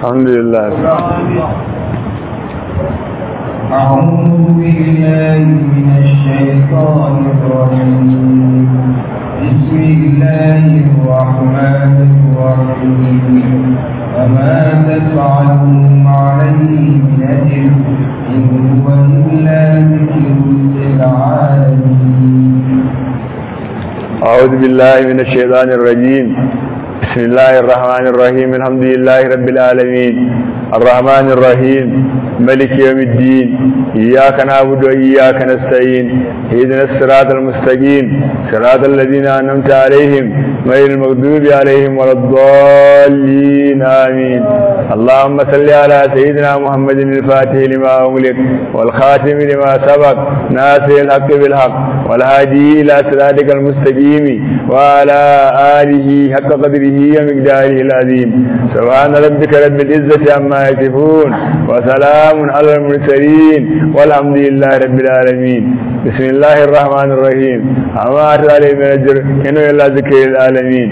alhamdulillah أعوذ بالله من الشيطان الرجيم بسم الله الرحمن الرحيم وما تفعلوا عليه من أجر إن هو إلا ذكر للعالمين أعوذ بالله من الشيطان الرجيم بسم الله الرحمن الرحيم الحمد لله رب العالمين الرحمن الرحيم ملك يوم الدين إياك نعبد وإياك نستعين اهدنا الصراط المستقيم صراط الذين أنعمت عليهم غير المغضوب عليهم ولا الضالين آمين اللهم صل على سيدنا محمد الفاتح لما أغلق والخاتم لما سبق ناصر الحق بالحق والهادي إلى صراطك المستقيم وعلى آله حق قدره ومقداره العظيم سبحان ربك رب العزة عما يصفون وسلام على المرسلين والحمد لله رب العالمين بسم الله الرحمن الرحيم أما أتعالى من أجر إنه إلا ذكر العالمين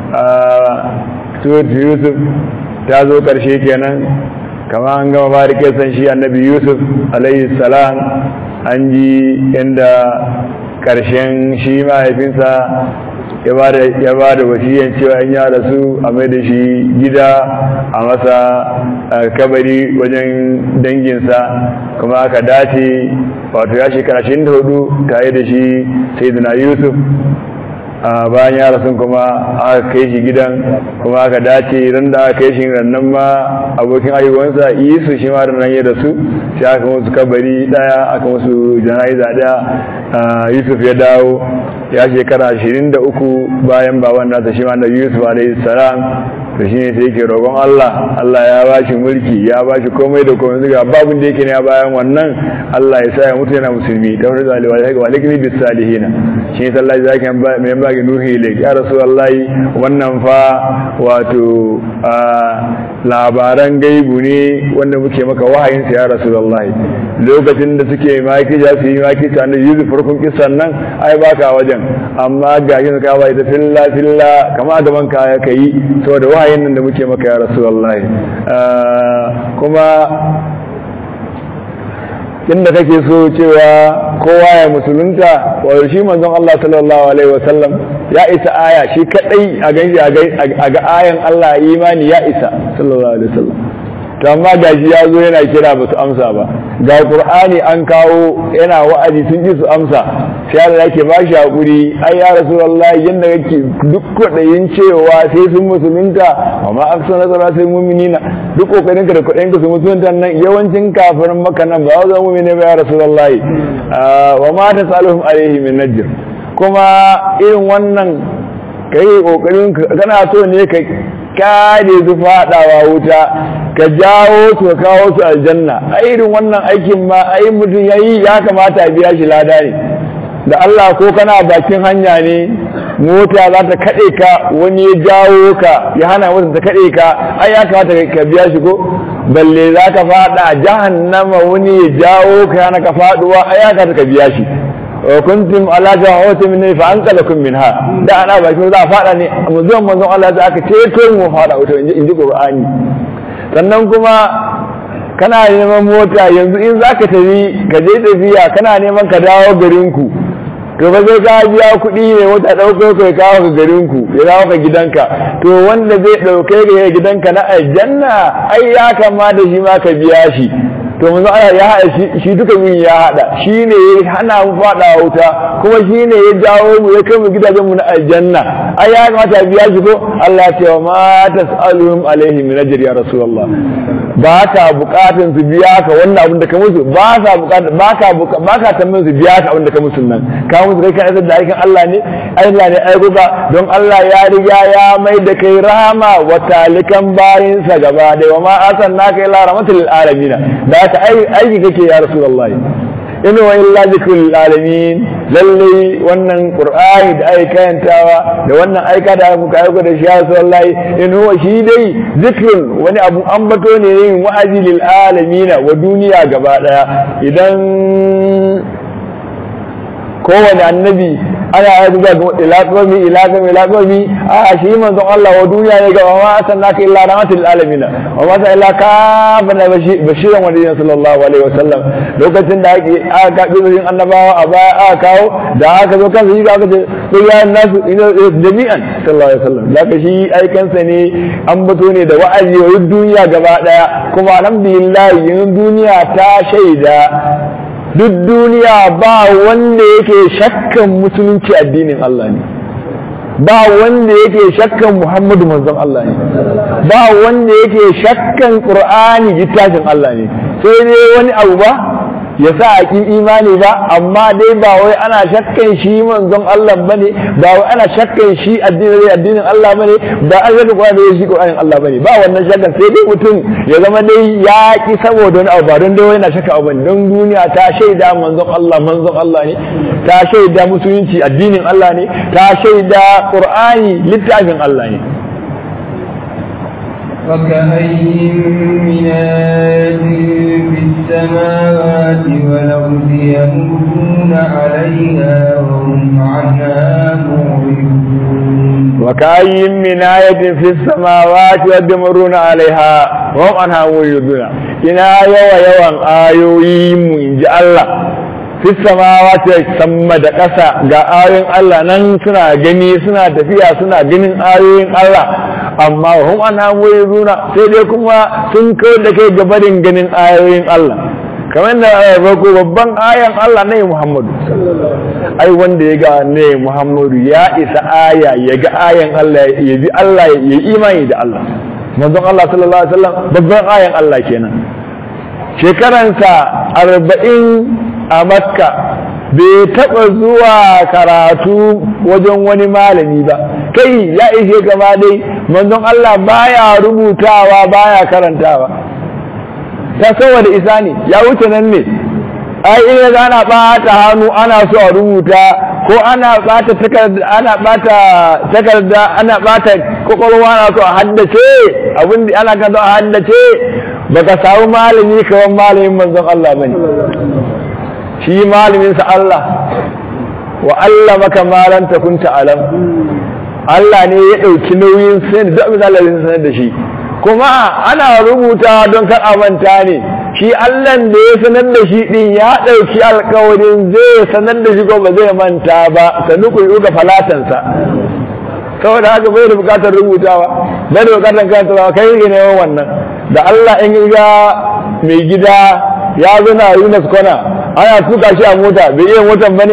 سورة يوسف تازو كرشي كينا كما أنقم بارك يسن شيء النبي يوسف عليه السلام أنجي عند karshen shi mahaifinsa ya ba da wasiyan cewa in ya rasu a mai da shi gida a masa kabari wajen danginsa kuma aka dace wato ya shekara shi da hudu tare da shi sai yusuf a bayan ya rasu kuma aka kai shi gidan kuma aka dace ran da aka kai shi rannan ma abokin ayyukansa isu shi ma nan ya rasu sai aka musu kabari daya aka musu jana'iza daya yusuf ya dawo ya shekara 23 bayan baban nasa shi ma da yusuf alaihi salam to shine sai yake roƙon Allah Allah ya bashi mulki ya bashi komai da komai zuga babun da yake ne a bayan wannan Allah ya sa ya mutu yana musulmi da wani zaliwa ya ga walikni bis salihin shi ne sallallahu alaihi wasallam mai bagi nuhi le ya rasulullahi wannan fa wato labaran gaibu ne wanda muke maka wahayin sa ya rasulullahi lokacin da suke maki ja su yi maki ta annabi yusuf farkon kisan nan ai baka wajen amma ga yin ka bai ta filla filla kama da banka ya kai saboda wahayin nan da muke maka ya rasulullahi kuma inda kake so cewa kowa ya musulunta wa shi manzon Allah sallallahu alaihi wasallam ya isa aya shi kadai a ganshi a ga ayan Allah imani ya isa sallallahu alaihi wasallam to amma gashi ya zo yana kira ba su amsa ba ga qur'ani an kawo yana wa'azi sun ji su amsa sai Allah yake ba shi hakuri ai ya rasulullahi yanda kake duk kudayin cewa sai sun musulunta amma aksana zara sai mu'minina duk kokarin ka da kudayin ka su musulunta nan yawancin kafirin maka nan ba za mu mu'mine ba ya rasulullahi wa ma tasaluhum alaihi min najr kuma irin wannan kai kokarin kana so ne ka kare su fadawa wuta ka jawo su ka kawo su aljanna a irin wannan aikin ma ai mutum yayi ya kamata a biya shi lada ne da Allah ko kana bakin hanya ne mota za ta kade ka wani ya jawo ka ya hana mota ta kade ka ai ya kamata ka biya shi ko balle za ka fada jahannama wani ya jawo ka yana ka faduwa ai ya kamata ka biya shi kuntum ala jahawati min fa anqalakum minha da ana baki za a fada ne manzon manzon Allah da aka ceto mu fada wuta inji inji Qur'ani sannan kuma kana neman mota yanzu in zaka tafi ka je tafiya kana neman ka dawo garin ku to ba zai ka biya kuɗi ne wata ɗauko kai kawo ka garin ku ya dawo ka gidanka to wanda zai ɗauke ka gidanka na aljanna ai ya kamata shi ma ka biya shi to mun Allah ya haɗa shi duka min ya haɗa shi ne ya hana mu faɗa wuta kuma shi ne ya jawo mu ya kai mu gidajen mu na aljanna ai ya kamata biya shi ko Allah ya ce wa ma tasaluhum alaihi min ajri ya rasulullah ba ka bukatun su biya ka wannan abin da ka musu ba sa bukata ba ka ba ka tambayin su biya ka abin da ka musu nan ka musu kai kan da aikin Allah ne Allah ne aiko ka don Allah ya riga ya mai da kai rahama wa talikan bayinsa gaba da wa ma arsalnaka ila rahmatil alamin da ka aiki kake ya rasulullahi in wa illa zikrul alamin lalle wannan qur'ani da ai kayantawa da wannan aika da muka aiko da shi ya rasulullahi in huwa shi dai zikrun wani abu ambato ne yin wa'azi lil alamin wa duniya gaba daya idan kowane annabi ana ya zuwa ga ila qawmi ila qawmi ila qawmi a shi manzon Allah wa duniya ne ga wa sallaka illa rahmatul alamin wa ma sa illa ka bana bashiran wa nabiyyin sallallahu alaihi wasallam lokacin da ake aka kabi zurin annabawa a baya aka kawo da aka zo kan shi aka ce sai ya nasu jami'an sallallahu alaihi wasallam da shi aikansa ne an bato ne da wa'azi wa duniya gaba daya kuma alhamdulillah yanzu duniya ta shaida duk duniya ba wanda yake shakkan musulunci addinin Allah ne ba wanda yake shakkan Muhammadu manzon Allah ne ba wanda yake shakkan Qur'ani littafin Allah ne sai dai wani abu ba ya sa a ƙin imani ba amma dai ba wai ana shakkan shi manzon Allah bane ba wai ana shakkan shi addinin addinin Allah bane ba an shakka Qur'ani da shi Qur'anin Allah bane ba wannan shakkan sai dai mutum ya zama dai ya ki saboda wani abu ba don dai yana shakka abu bane don duniya ta shaida manzon Allah manzon Allah ne ta shaida musulunci addinin Allah ne ta shaida Qur'ani littafin Allah ne وكأي من آية في السماوات والأرض يمرون عليها وهم عنها معرضون وكأي من آية في السماوات يدمرون عليها وهم عنها معرضون إنا يوى يوى آيوي من الله fi samawati sama da ƙasa ga ayoyin Allah nan suna gani suna tafiya suna ganin ayoyin Allah amma hum an hamoyi runa sai dai kuma sun kawar da kai gabarin ganin ayoyin Allah kamar da a farko babban ayan Allah ne Muhammadu ai wanda ya ga ne Muhammadu ya isa aya ya ga ayan Allah ya bi Allah ya imani da Allah manzon Allah sallallahu alaihi wasallam babban ayan Allah kenan shekaransa arba'in a makka bai taɓa zuwa karatu wajen wani malami ba kai ya ishe gaba dai manzon Allah baya rubutawa baya karantawa ta saboda isa ne ya wuce nan ne ai in yaga ana ɓata hannu ana so a rubuta ko ana ɓata takarda ana ɓata takarda ana ɓata kwakwalwa ana so a haddace abin da ana kan so a haddace baka samu malami kawan malamin manzon Allah bane shi malaminsa Allah wa Allah maka malan ta kunta alam Allah ne ya ɗauki nauyin sanin da abin Allah ya sanar da shi kuma ana rubuta don kar a manta ne shi Allah da ya sanar da shi din ya ɗauki alkawarin zai sanar da shi ko ba zai manta ba sanu ku yi ga falatansa saboda haka bai da bukatar rubutawa bai da bukatar karantawa kai ne neman wannan da Allah in ga mai gida ya zo na Yunus kwana ana tuka shi a mota bai iya motan ba ne?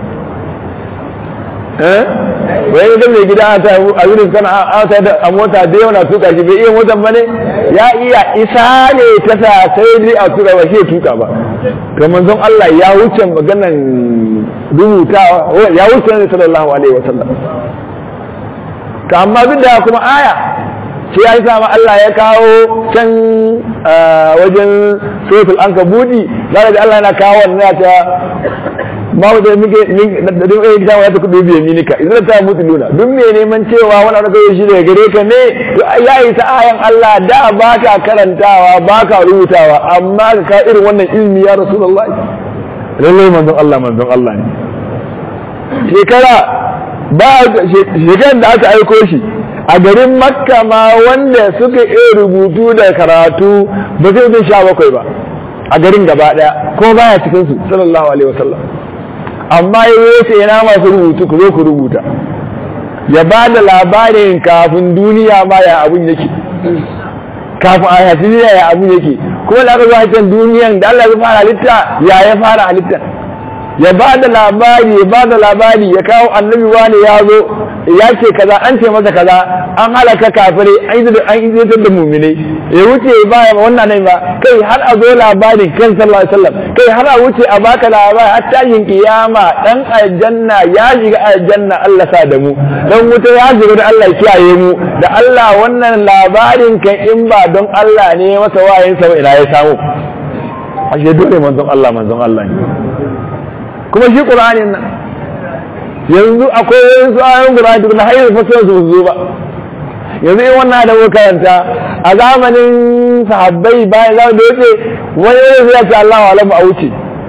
eh bai yi mai gida a Yunus kwana a mota da yawa na tuka shi bai iya motan ba ne? ya iya isa ne ta sa sai dai a tuka ba shi tuka ba ga manzon Allah ya wuce maganan rubutawa ya wuce ne sallallahu alaihi wasallam ka amma duk da kuma aya sai ya yi sama Allah ya kawo can wajen sotul an kabudi za ga Allah na kawo wannan ta ma da muke da duk ɗaya gida wata kudu biye minika idan ta mutu nuna duk me neman cewa wani abu kai shi daga gare ka ne ya yi ta ayan Allah da ba ka karantawa ba ka rubutawa amma ka ka irin wannan ilmi ya rasulullahi lallai manzon Allah manzon Allah ne shekara ba shekaran da aka aiko shi a garin makka ma wanda suka iya rubutu da karatu ba zai bin sha bakwai ba a garin gaba daya ko baya cikin su sallallahu alaihi wasallam amma ya yace yana masu rubutu ku zo ku rubuta ya ba da labarin kafin duniya ma ya abun yake kafin a yafi duniya ya abun yake kuma da aka zo hakan duniyan da Allah ya fara halitta ya ya fara halitta ya ba da labari ya ba da labari ya kawo annabi wani ya zo ya ce kaza an ce masa kaza an halaka kafire an yi an yi da mu'minai ya wuce ba wannan nan ba kai har a zo labarin kan sallallahu alaihi wasallam kai har a wuce a baka labari har tashin kiyama dan aljanna ya shiga aljanna Allah sa da mu dan wuta ya shiga da Allah kiyaye mu da Allah wannan labarin kan in ba don Allah ne masa wayin sa ina ya samu ashe dole manzon Allah manzon Allah ne kuma shi Qur'anin nan yanzu akwai wasu ayoyin Qur'ani duk na hayar fasara su zo ba yanzu in wannan da muka karanta a zamanin sahabbai bayan zama da yace wani yanzu ya ce Allah wa alamu a wuce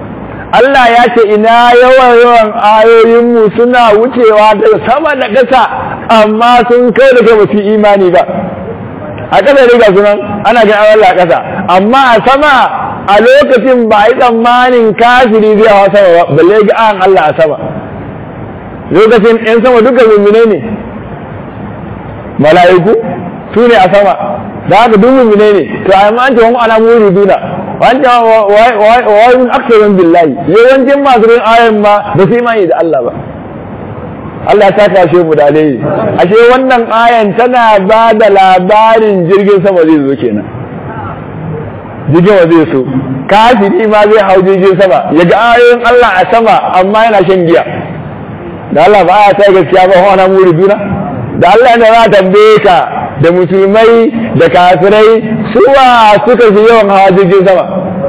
Allah ya ce ina yawan yawan ayoyinmu suna wucewa daga sama da ƙasa amma sun kai da kai ba su imani ba a ƙasa ne ga sunan ana ga Allah a ƙasa amma a sama a lokacin ba a yi tsammanin kafiri zai hawa sama ba balle ga an Allah a sama lokacin ɗan sama duka mummune ne mala'iku su ne a sama da haka duk mummune ne to amma an ce wani ana muri duna wanda wayun aksarin billahi yawancin masu rin ayan ma ba su imani da Allah ba Allah ta kashe mu da alheri ashe wannan ayan tana ba da labarin jirgin sama zai zo kenan jirgin wa zai so kafiri ma zai hau jirgin sama ya ga ayoyin Allah a sama amma yana shan giya da Allah ba a ta gaskiya ba wani muri duna da Allah ne za tambaye ka da musulmai da kafirai suwa suka fi yawan hawa jirgin sama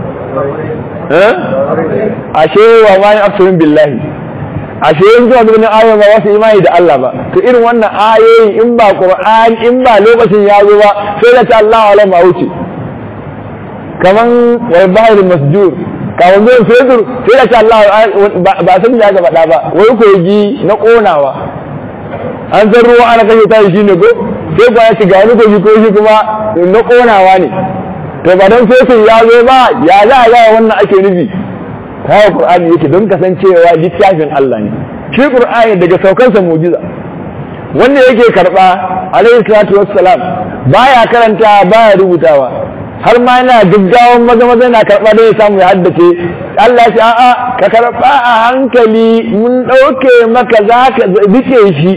ashe wa ma yin aksurin billahi ashe yin zuwa zuwa ayoyi ba wasu imani da Allah ba to irin wannan ayoyi in ba Qur'an in ba lokacin ya zo ba sai da ta Allah wa ma wuce kaman wai bahir masjur kawon zuwa fetur sai da ta Allah ba san da ga faɗa ba wai kogi na ƙonawa an san ruwa ana kashe ta shi ne ko sai ba ya shiga wani kogi ko shi kuma na ƙonawa ne to ba don fetur ya zo ba ya za a gaya wannan ake nufi kawo Qur'ani yake don kasancewa littafin Allah ne shi Qur'ani daga saukansa mujiza wanda yake karba alaihi salatu wassalam baya karanta baya rubutawa har ma yana gaggawan maza maza yana karba da ya samu ya haddace Allah ya ce a'a ka karba a hankali mun dauke maka zaka dike shi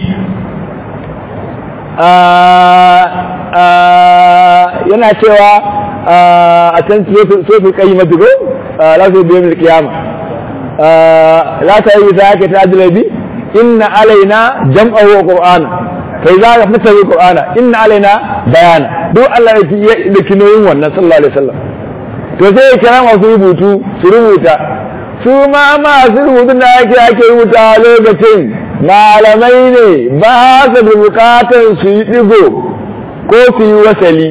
yana cewa a can sofi kai matuko la su biyu mil kiyama la ta yi ta yake ta jalabi inna alaina jam'a wa qur'ana kai za ka fita wa qur'ana inna alaina bayana duk Allah ya da kinoyin wannan sallallahu alaihi wasallam to sai ya kira masu rubutu su rubuta su ma masu rubutun da ake ake rubuta lokacin malamai ne ba su da bukatar su yi digo ko su yi wasali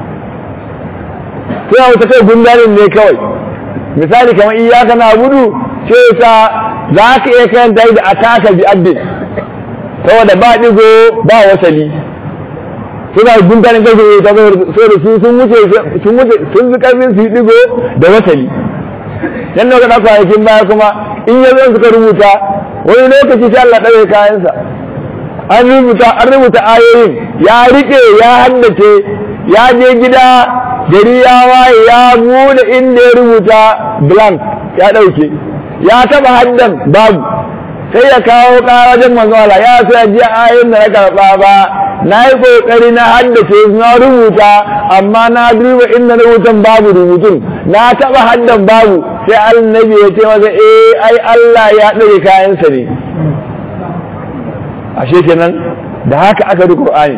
sai wata kai gundarin ne kawai misali kamar iyaka na gudu ce ta za ka iya karanta da ataka bi abdin saboda ba digo ba wasali suna gundarin kai su ta so da su sun wuce sun wuce sun fi karfin su yi digo da wasali yan da ka kwanakin baya kuma in ya zo suka rubuta wani lokaci sai Allah ɗaure kayansa an rubuta an rubuta ayoyin ya rike ya haddace ya je gida gari ya waye ya bude inda ya rubuta blank ya ɗauke ya taba haddan babu sai ya kawo wajen manzo Allah ya sai ji ayoyin da na karɓa ba na yi ƙoƙari na haddace na rubuta amma na duba inda rubutan babu rubutun na taɓa haddan babu sai annabi ya ce masa eh ai Allah ya ɗage kayansa ne ashe kenan da haka aka rubuta Qur'ani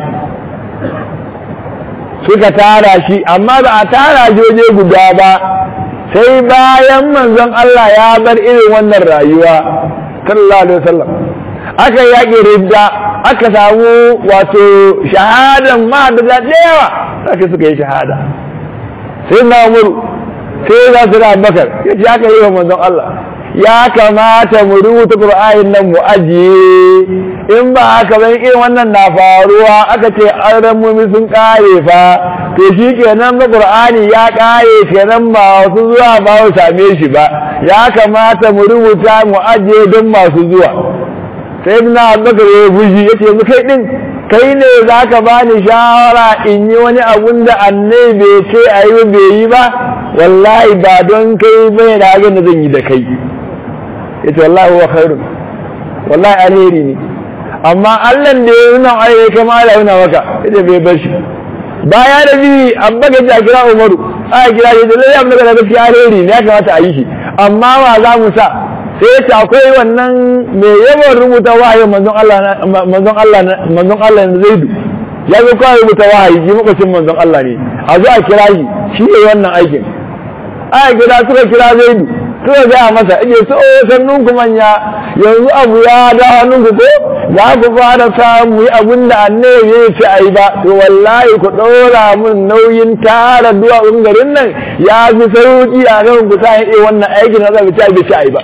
suka tara shi amma ba a tara joje guda ba sai bayan manzon Allah ya bar irin wannan rayuwa sallallahu alaihi wasallam aka yaƙi ridda aka samu wato shahadan ma da da yawa aka suka yi shahada sai na umuru sai za su da bakar ya ce aka yi wa manzon Allah ya kamata mu rubuta Qur'anin nan mu ajiye in ba haka ban irin wannan na faruwa aka ce an ramumi sun kare fa to shi kenan ba Qur'ani ya kare kenan ba wasu zuwa ba su same shi ba ya kamata mu rubuta mu ajiye don masu zuwa sai na abubakar ya fushi ya ce yanzu kai din kai ne za ka ba ni shawara in yi wani abun da annai bai ce a yi bai yi ba wallahi ba don kai bai da abin da zan yi da kai ya ce wallahi wa khairun wallahi alheri ne amma allan da ya nuna ai ya kama da nuna maka ya ce bai bar shi baya da bi abubakar ya kira umaru a kira shi da lalle abin da gaskiya alheri ne ya kamata a yi shi amma wa za mu sa sai ya ce akwai wannan mai yawan rubuta wahayin manzon Allah manzon Allah manzon Allah na Zaidu ya zo kawai rubuta wahayi shi makocin manzon Allah ne a zo a kira shi shi ne wannan aikin aya gida suka kira Zaidu suka gaya masa ije so sannun ku manya yanzu abu ya da hannun ku ko za ku fara samu yi abin da annabi ya ce ai ba to wallahi ku ɗora mun nauyin tara duwatsun garin nan ya fi sauki a kan ku sa yi wannan aikin na zai ta bai ci ai ba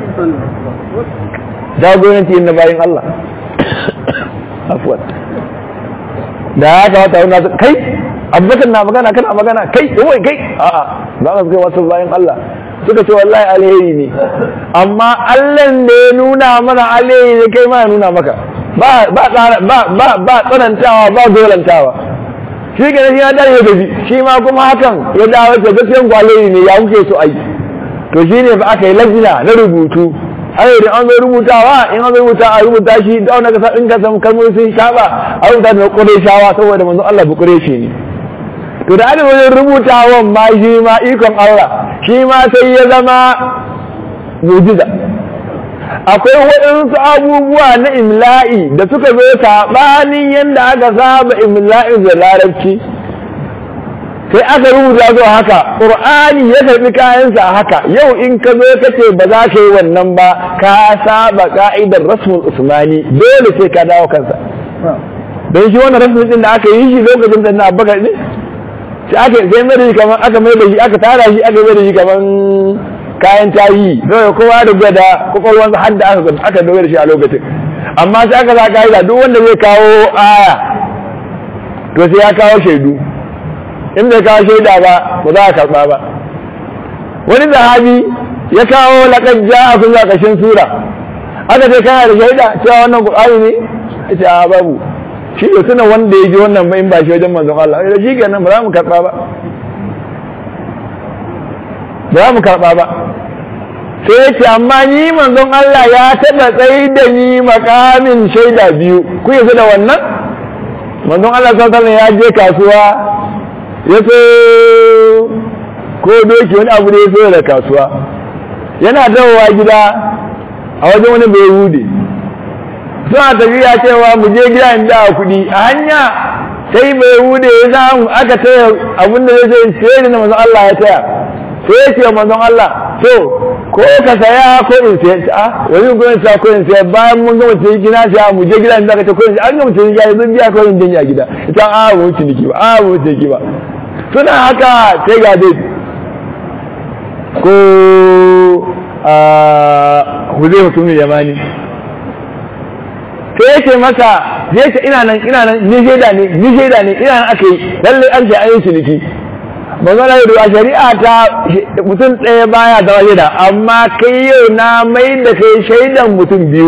jagoranci na bayan Allah afwan da ya kamata wani kai abubakar na magana kana magana kai wai kai a'a ba ka kai wasu bayan Allah suka ce wallahi alheri ne amma Allah da ya nuna mana alheri ne kai ma ya nuna maka ba ba ba ba ba tsanantawa ba dolantawa shi ke shi ya dare ya gaji shi ma kuma hakan ya dawo ta gaskiyan kwalari ne ya kuke so ai to shine ba aka yi lajina na rubutu har da an zo rubutawa in an zo rubuta a rubuta shi da wani kasa in ka samu kalmomi sun shaba a rubuta da kure shawa saboda manzo Allah bu kure shi ne to da aka wajen rubutawan ma shi ma ikon Allah shi ma sai ya zama mujiza akwai waɗansu abubuwa na imla'i da suka zo saɓanin yadda aka saba imla'in da larabci sai aka rubuta zuwa haka ƙur'ani ya karɓi kayansa a haka yau in ka zo ka ce ba za ka yi wannan ba ka saba ka'idar rasmul usmani dole sai ka dawo kansa don shi wannan rasmul din da aka yi shi lokacin da na abubakar ne sai aka sai mai da shi kamar aka mai da shi aka tara shi aka mai da shi kamar kayan tarihi dole kowa da gwada kwakwalwansa har da aka aka dogara shi a lokacin amma sai aka za ka'ida duk wanda zai kawo aya to sai ya kawo shaidu in bai kawo shaida ba ba za a karɓa ba wani zahabi ya kawo laƙar ja a kun ƙashin sura aka ce kana da shaida cewa wannan ƙur'ani ne ya ce a babu shi ne suna wanda ya ji wannan ba in ba shi wajen manzon Allah ya shi kenan ba za mu karɓa ba ba za mu karɓa ba sai ya ce amma ni manzon Allah ya taɓa tsayi da ni makamin shaida biyu ku yi da wannan manzon Allah sallallahu alaihi ya je kasuwa ya so ko doki wani abu da ya so da kasuwa yana dawowa gida a wajen wani bai hude suna tafiya cewa mu je gida in da kuɗi a hanya sai bai hude ya samu aka taya abinda zai ce sai da manzon Allah ya taya sai ya ce manzon Allah to ko ka saya ko in saya a wani ko in saya ko in saya bayan mun gama cikin gina sai mu je gida in da ka ce ko in an gama cikin gida zan biya ko in jinya gida ita a mu ciniki ba a mu ciniki ba suna haka sai ga dai ko a huzai mutumin yamani sai yake masa zai ce ina nan ina nan ni shaida ne ni shaida ne ina nan aka yi lallai an ce an yi ciniki magana da a shari'a ta mutum ɗaya baya zama shaida amma kai yau na mai da kai shaidan mutum biyu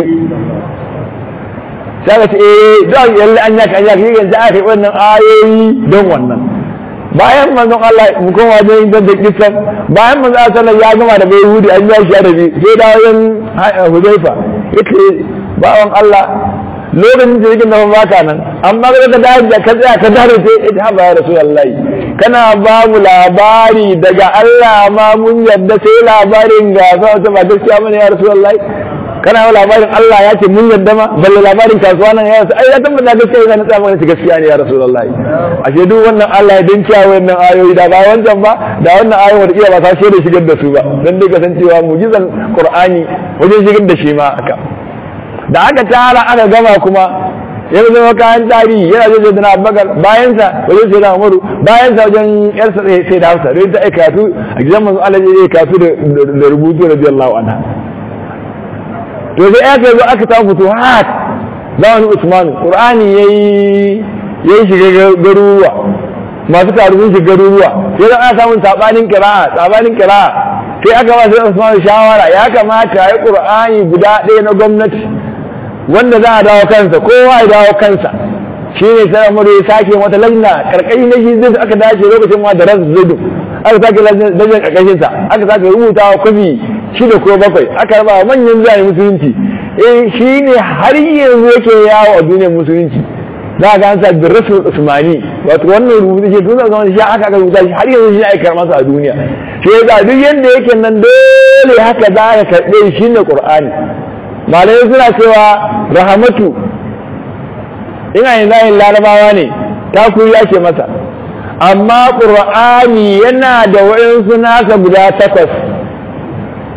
sai ka ce eh don yalle an yaka an yaka yi yanzu aka yi wannan ayoyi don wannan bayan manzon Allah mu koma wajen da kisan bayan manzon Allah sallallahu ya gama da bai hudi an ya shi arabi sai da wajen Hudayfa yake bawan Allah lokacin da yake nan baka nan amma ga ka dawo da ka tsaya ka dare sai ita haba ya rasulullahi kana ba mu labari daga Allah ma mun yadda sai labarin ga sa ta ba gaskiya mana ya rasulullahi kana yi labarin Allah ya ce mun yadda ma balle labarin kasuwa nan ya rasu ai ya tabbata gaskiya yana tsaya mana gaskiya ne ya rasulullahi ashe duk wannan Allah ya dinka wannan ayoyi da ba wancan ba da wannan ayoyi wanda iya ba ta shaida shigar da su ba dan dai kasancewa mu'jizan Qur'ani wajen shigar da shi ma aka da aka tara aka gama kuma ya zama kayan tarihi yana zai da na abubakar bayansa wajen sai da umaru bayansa wajen yarsa sai da hausa don ta aika katu a gidan manzo Allah ya katu da rubutu radiyallahu anha to sai aka zo aka ta fito hat zamanin usman qur'ani yayi yayi shiga garuruwa masu taru sun shiga garuruwa sai da aka samu sabanin qira'a sabanin qira'a sai aka ba sai usman shawara ya kamata ya qur'ani guda ɗaya na gwamnati wanda za a dawo kansa kowa ya dawo kansa shi ne sai amuru ya sake wata lajna karkashi na shi zai aka dace lokacin ma da rasu zudu aka sake lajnan karkashin sa aka sake rubuta wa kwafi shida ko bakwai aka raba manyan zuwa musulunci eh shi ne har yanzu yake yawo a duniyar musulunci za ga an sa bin rasul usmani wato wannan rubutu shi tun zama shi aka aka rubuta shi har yanzu shi aikar masa a duniya shi ya duk yanda yake nan dole haka za ka karɓe shi ne qur'ani malamai suna cewa rahamatu ina yin zahin larabawa ne ta ya ce masa amma ƙur'ani yana da waɗansu nasa guda takwas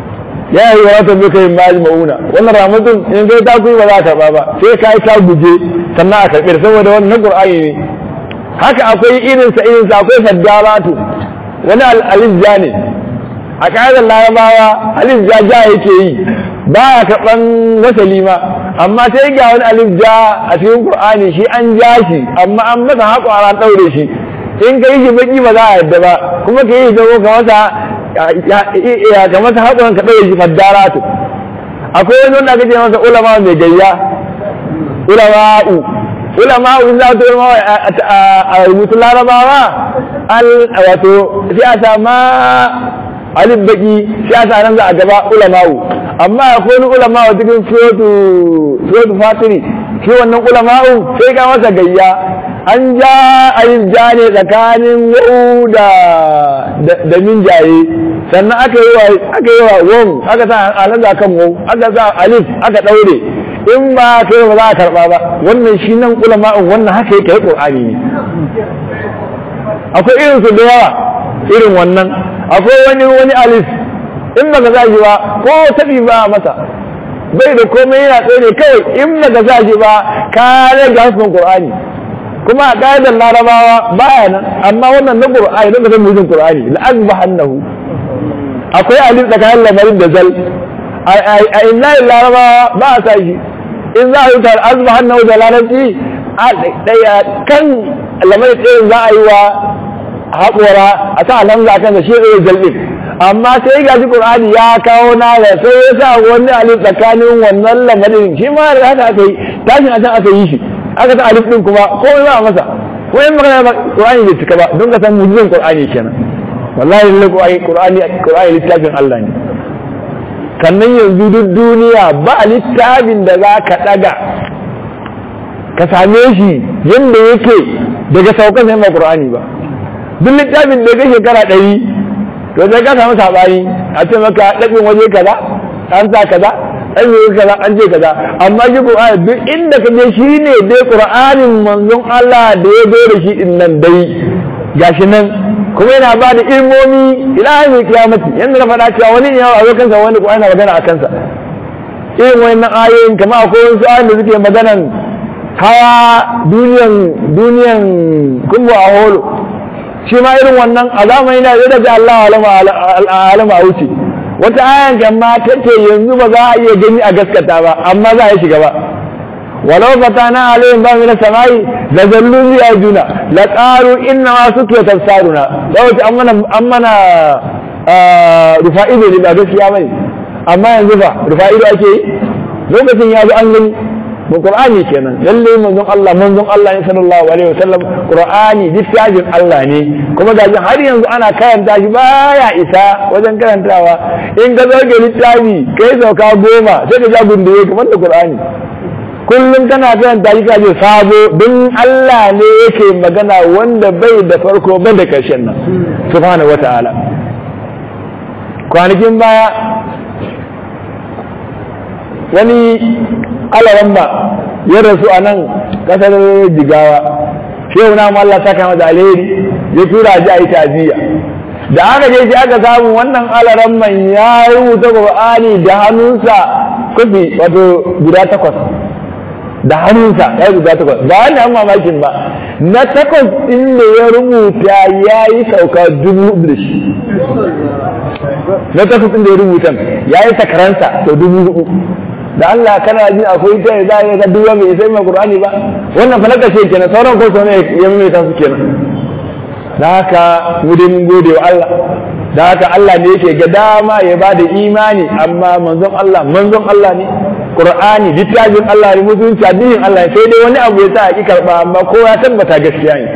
ya yi wa wata bai kai mali mauna wannan ramatun in kai ta kuyi ba za ta ba sai ka yi ta guje sannan a karɓi saboda wannan qur'ani ne haka akwai irinsa irinsa akwai faddalatu wani al'alizja ne a ƙa'idar larabawa alif ja ja yake yi ba ya karɓan wasali ma amma sai ga wani alif ja a cikin qur'ani shi an ja shi amma an masa haƙwara ɗaure shi in ka yi shi baki ba za a yadda ba kuma ka yi shi dogo ka masa ya ka masa haƙwaran ka ɗaure shi faddaratu akwai wani wanda aka ce masa ulama mai gayya ulama'u ulama'u in za ta yi a rubutun larabawa wato sai a sama alif baki sai a sanan za a gaba ulama'u amma akwai wani ulama'u cikin surotu fatiri shi wannan ulama'u sai ga masa gayya an ja alif ja ne tsakanin wa'u da da minjaye sannan aka yi wa aka yi wa won aka sa alaza kan wau aka sa alif aka daure in ba kai ba za a karba ba wannan shi nan ulama'un wannan haka yake yi qur'ani ne akwai irin su da yawa irin wannan akwai wani wani alif in baka sa shi ba ko tabi ba masa bai da komai yana tsaye ne kawai in baka sa shi ba ka rage hasbin qur'ani kuma a ƙa'idar larabawa baya nan amma wannan na qur'ani don ka san mujin qur'ani la'azbahannahu akwai alif tsakanin lamarin da zal a inna larabawa ba a sa shi in za a yi tar azbahannahu da larabci kan lamarin ɗayan za a yi wa haƙora a sa lamza kan da shi ɗaya jalɗin amma sai ga shi ƙur'ani ya kawo na da sai ya sa wani alif tsakanin wannan lamarin shi ma da haka aka yi tashin a can aka yi shi aka sa alif ɗin kuma ko ba a masa ko in magana ba ƙur'ani bai cika ba don ka san mujizan ƙur'ani kenan wallahi lalle ƙur'ani ƙur'ani littafin Allah ne sannan yanzu duk duniya ba littafin da za ka ɗaga ka same shi yadda yake daga saukan sai ba ƙur'ani ba duk littafin da ya shekara ɗari to sai ka samu saɓani a ce maka ɗaɓin waje kaza an sa kaza an yi kaza an ce kaza amma shi ƙur'ani duk inda ka je shi ne dai ƙur'anin manzon Allah da ya zo da shi in nan dai gashi nan kuma yana ba da ilmomi ila mai kiyamati yadda na faɗa cewa wani yawa a kansa wani ƙur'ani magana a kansa irin wannan ayoyin kama akwai wasu ayoyin da suke maganan hawa duniyan duniyan kumbu a holo shi ma irin wannan a zamani na zai da Allah alama a wuce wata ayan gamma ta ce yanzu ba za a iya gani a gaskata ba amma za a yi shiga ba walau fatana alayhim ba min samai la zallu bi ajuna la qalu inna ma sukiya tafsaruna da wata an mana an mana rufa'i ne ba gaskiya bane amma yanzu fa rufa'i da ake lokacin ya zo an gani mu qur'ani kenan lalle manzon Allah manzon Allah ne sallallahu alaihi wasallam qur'ani littafin Allah ne kuma ga har yanzu ana karanta shi baya isa wajen karantawa in ka zoge littafi kai sauka goma sai ka ja gunduye kamar da qur'ani kullum kana karanta shi kaje sabo don Allah ne yake magana wanda bai da farko bai da karshen nan subhanahu wataala kwanakin baya wani alaramma ya rasu a nan kasar jigawa shehu na Allah saka masa alheri ya tura ji a yi taziya da aka je shi aka samu wannan alaramman ya rubuta Qur'ani da hannunsa kufi wato guda takwas da hannunsa ya guda takwas ba wani an mamakin ba na takwas ɗin da ya rubuta ya yi sauka dubu da shi na takwas ɗin da ya rubuta ya yi sakaransa sau dubu hudu da Allah kana jin akwai ta za a yi ga duwa bai sai mai Qur'ani ba wannan fa na kashe kenan sauran ko sau ne ya mai ta su kenan da haka mu dai mun gode wa Allah da haka Allah ne yake ga dama ya ba da imani amma manzon Allah manzon Allah ne Qur'ani littafin Allah ne mutunci addinin Allah sai dai wani abu ya sa a ki karba amma kowa ya tabbata gaskiya ne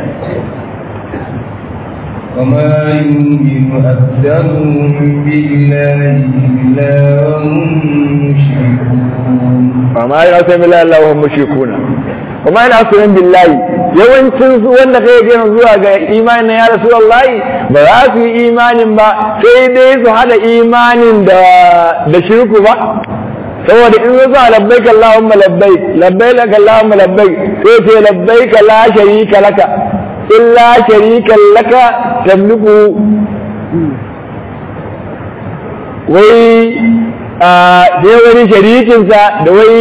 وما يؤمن أكثرهم بالله إلا وهم مشركون وما يعصم بالله إلا وهم مشركون وما يعصم بالله yawancin su wanda kai gina zuwa ga imanin ya rasulullahi ba za su yi imanin ba sai dai su hada imanin da da shirku ba saboda in zuwa labbaik Allahumma labbaik labbaik Allahumma labbaik sai ce labbaik la sharika laka illa sharikan laka tamliku wai sai wani sharikinsa da wai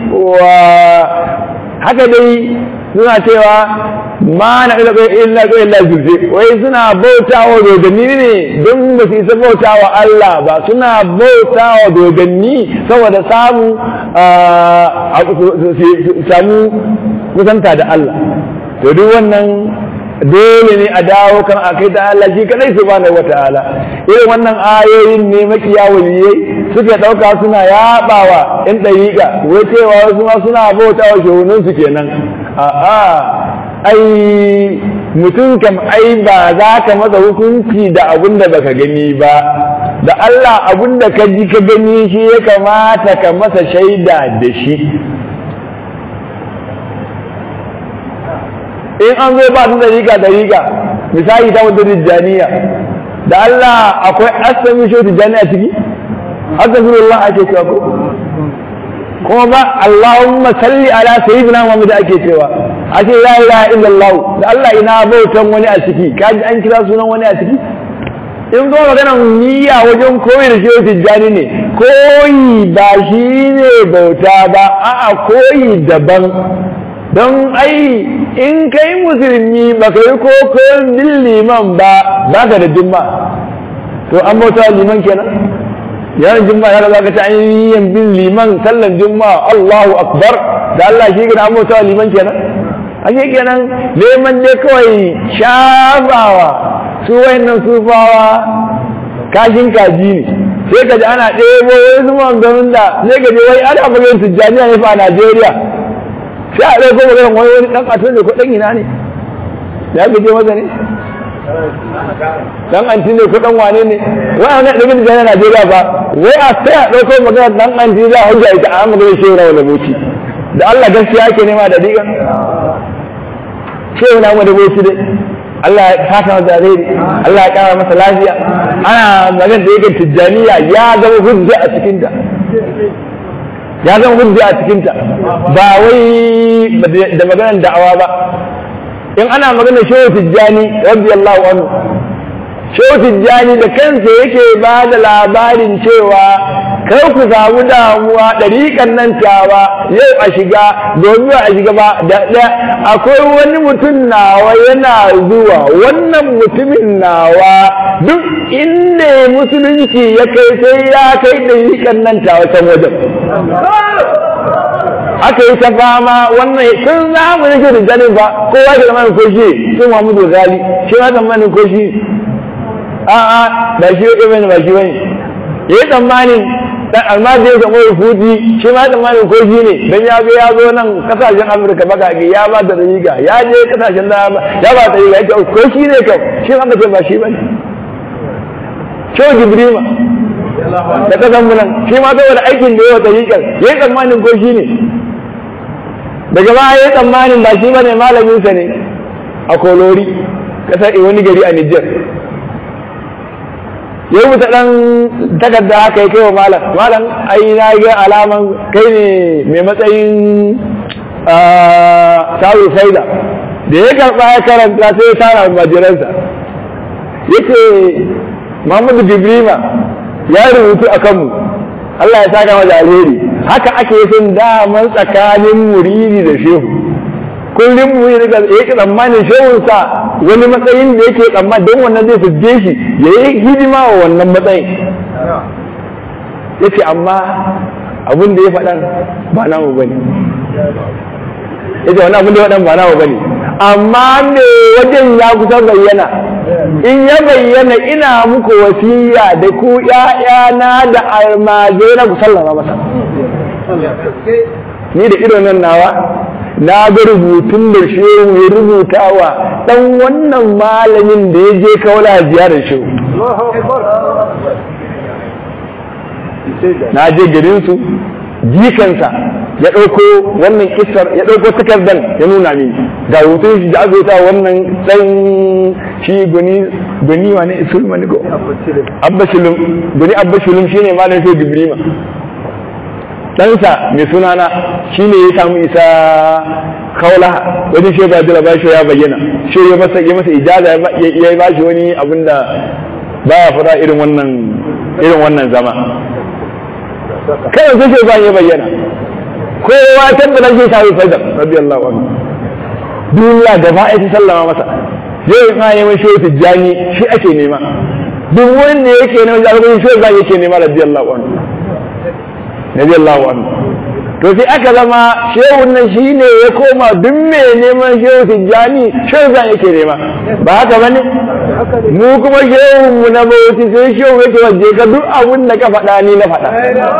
haka dai suna cewa ma na ila illa ko illa zurfi wai suna bautawa dodanni ne don ba su isa bautawa Allah ba suna bautawa dodanni saboda samu samu kusanta da Allah to duk wannan dole ne a dawo kan akai da Allah shi kadai subhanahu wataala irin wannan ayoyin ne makiya waliyai suke dauka suna yabawa in dariƙa wai cewa wasu ma suna bautawa shehunan su kenan a'a ai mutum kam ai ba za ka masa hukunci da abin da baka gani ba da Allah abin da ka ji ka gani shi ya kamata ka masa shaida da shi in an zo ba su dariƙa dariƙa misali ta wata tijjaniya da Allah akwai asami shi tijjaniya ciki astaghfirullah ake cewa ko kuma ba Allahumma salli ala sayyidina Muhammad ake cewa ake la ilaha illallah da Allah ina bautan wani a ciki kaji an kira sunan wani a ciki in zo magana niyya wajen koyi da shehu tijjani ne koyi ba shi ne bauta ba a'a koyi daban don ai in kai musulmi ba ka yi kokon bin liman ba ba ka da jimma to an bauta liman kenan yawan jimma ya za ka ta yin bin liman sallan jimma Allahu akbar da Allah shi gina an bauta liman kenan ake kenan neman dai kawai shafawa su wayannan sufawa kashin kaji ne sai ka ji ana ɗebo wani zuma ganin da sai ka je wai ana maganin tijjaniya ne fa a Najeriya sai a ɗauko maganin wani wani ɗan ƙasar ne ko ɗan ina ne ya gaje maza ne ɗan anti ne ko ɗan wane ne wai a wani ɗaga tijjaniya Najeriya ba wai a sai a ɗauko maganin ɗan anti za a hujja ita a maganin shehu na wani boci da Allah gaskiya ake nema da diga shehu na wani boci dai Allah ya fata masa alheri Allah ya kara masa lafiya ana magana da yake tijjaniya ya zama hujja a cikinta ya zama hujja a cikinta ba wai da maganar da'awa ba in ana magana shehu tijjani radiyallahu anhu shehu tijjani da kansa yake ba da labarin cewa kar ku samu damuwa ɗariƙan nan tawa yau a shiga domin a shiga ba da ɗaya akwai wani mutum nawa yana zuwa wannan mutumin nawa duk inda musulunci ya kai sai ya kai ɗariƙan nan tawa can wajen aka yi ta fama wannan sun zamu yake da janin ba kowa da zamanin koshi sun Muhammadu Ghali shi ma zamanin koshi a'a ba shi ya bane ba shi bane yayi tsammanin dan almadi ya samu rufuti shi ma tsammanin ko shi ne dan ya ga ya zo nan kasashen Afirka baka ga ya ba da riga ya je kasashen da ya ba da riga yake ko shi ne kam shi ma ka ce ba shi bane Cewa Jibrima da kasan mu nan shi ma saboda aikin da yawa tariƙar yayi tsammanin ko shi ne daga baya yayi tsammanin ba shi bane malamin sa ne a Kolori kasar wani gari a Niger ya rubuta ɗan takarda haka ya kai wa malam malam ai na ga alaman kai ne mai matsayin sawu faida da ya karɓa ya karanta sai ya tara majiransa ya ce muhammadu jibrima ya rubutu a kanmu Allah ya saka masa alheri haka ake yin daman tsakanin muridi da shehu kullum mu yi daga yake tsammanin shehunsa wani matsayin da yake tsammanin don wannan zai fidde shi ya yi hidima wa wannan matsayin yace amma abin da ya faɗan ba namu ba ne yace wani abin da ya faɗan ba namu ba ne amma me wajen ya kusa bayyana in ya bayyana ina muku wasiya da ku ƴaƴana da almajirai na ku sallama masa ni da ido nan nawa na ga rubutun da shehu ya rubuta wa ɗan wannan malamin da ya je kaula ziyarar shehu na je garinsu jikansa ya ɗauko wannan kisar ya ɗauko takardar ya nuna mini ga rubutun shi da aka wannan ɗan shi gani wani isulma ne ko abbashilum gani abbashilum shine malamin shehu jibrima ɗansa mai sunana shi ne ya samu isa kaula wajen shi ba jira bashi ya bayyana shi ya masa ya masa ijaza ya yi bashi wani abin da ba ya fara irin wannan irin wannan zama kai sai shi ba ya bayyana kowa tabbata shi sai faida radiyallahu anhu duniya da ba ta sallama masa yau in ayi mai shehu tijjani shi ake nema duk wanda yake neman jagoranci shehu zai yake nema radiyallahu anhu radiyallahu anhu to sai aka zama shehun nan shine ya koma duk mai neman shehu tijjani shehu zai yake nema ba haka bane mu kuma shehun mu na bauti sai shehu yake waje ka duk abun da ka faɗa ni na faɗa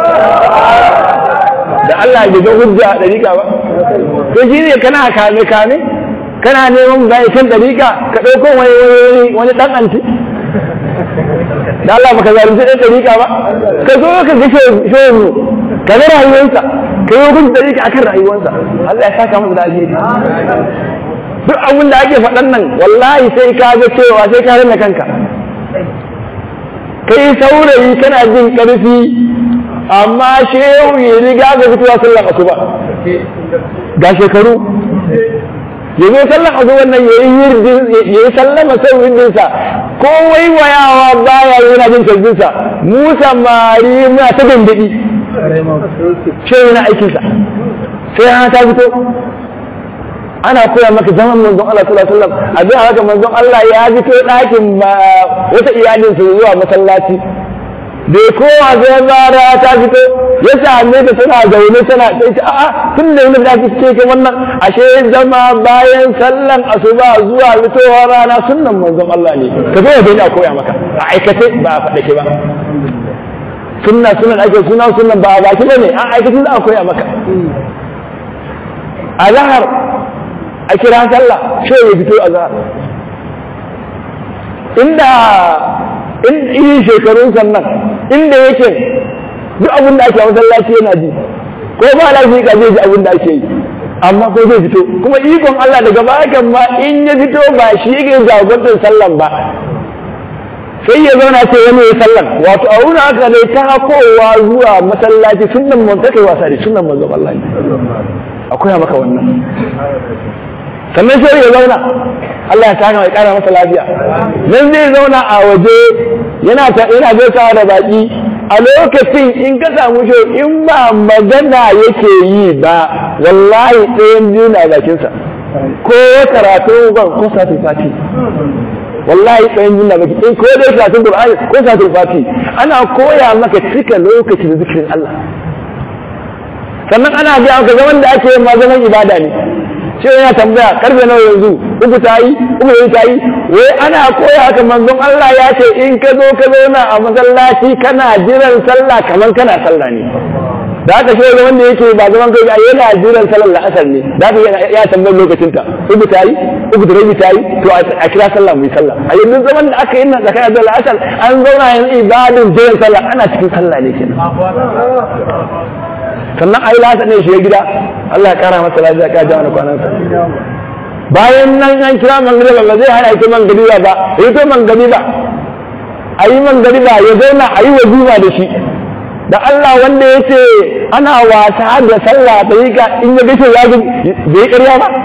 da Allah ya ga hujja a dariƙa ba to shine kana kame kame kana neman bai kan dariƙa ka ɗauko wani wani ɗan anti da Allah baka zalunci ɗan dariƙa ba ka zo ka ga shehu ka ga rayuwarsa ka yi hukunci dariƙa akan rayuwarsa Allah ya saka masa da alheri duk abin da ake faɗan nan wallahi sai ka ga cewa sai ka rana kanka kai saurayi kana jin ƙarfi amma shehu ya riga ga fitowa sallan asuba ga shekaru ya zo sallan asuba nan ya yi sallama sau windinsa ko waiwayawa baya yana jin canjinsa mu samari muna ta dandadi shehu na aikinsa sai hana ta fito ana koya maka zaman manzon Allah sallallahu alaihi wasallam abin haka manzon Allah ya fito ɗakin wata iyalin su zuwa masallaci da kowa sai zara ta fito ya same ta tana zaune tana sai ta a'a tun da yana da fice ke wannan ashe zama bayan sallan asuba zuwa fitowar rana sunnan manzon Allah ne ka zo da ina koya maka a aikace ba a faɗa ke ba sunna sunan ake suna sunan ba a baki bane a aikace za a koya maka a zahar a kira sallah shi ya fito a zahar inda in yi shekarun sannan inda yake duk abin da ake a masallaci yana ji ko ba lafi ka zai ji abin da ake yi amma ko zai fito kuma ikon Allah daga bakan ma in ya fito ba shi yake jagorantar sallan ba sai ya zauna ce wani ya sallan wato a wurin haka ne ta hakowa zuwa masallaci sunan mun take wasa da sunan manzon Allah akwai maka wannan sannan sai ya zauna Allah ya saka mai kara masa lafiya nan zai zauna a waje yana ta yana gaisawa da baki a lokacin in ka samu shi in ba magana yake yi ba wallahi ɗayan biyu na bakinsa ko karatu ban ko satin fati wallahi ɗayan biyu na baki in ko dai karatun Qur'ani ko satin fati ana koya maka cika lokacin da zikirin Allah sannan ana biya maka zaman da ake ma zaman ibada ne shi yana tambaya karfe nawa yanzu uku ta yi uku yanzu ta yi wai ana koya haka manzon Allah ya ce in ka zo ka zauna a masallaci kana jiran sallah kamar kana sallah ne da haka shi wanda yake ba zaman kai ba yana jiran sallar la'asar ne da haka ya tambayar lokacin ta uku ta yi uku da rabi ta yi to a kira sallah mu yi sallah a yanzu zaman da aka yi nan tsakanin da la'asar an zauna yanzu ibadin jiran sallah ana cikin sallah ne kenan sannan a yi lasa ne shiga gida Allah ya kara masa lafiya ka ja wani kwanansa bayan nan an kira mangariba ba zai hana ita mangariba ba ya to mangariba a yi mangariba ya zauna a yi wazifa da shi da Allah wanda ya ce ana wasa da sallah ta yi ka in ya gace ya bai yi ƙarya ba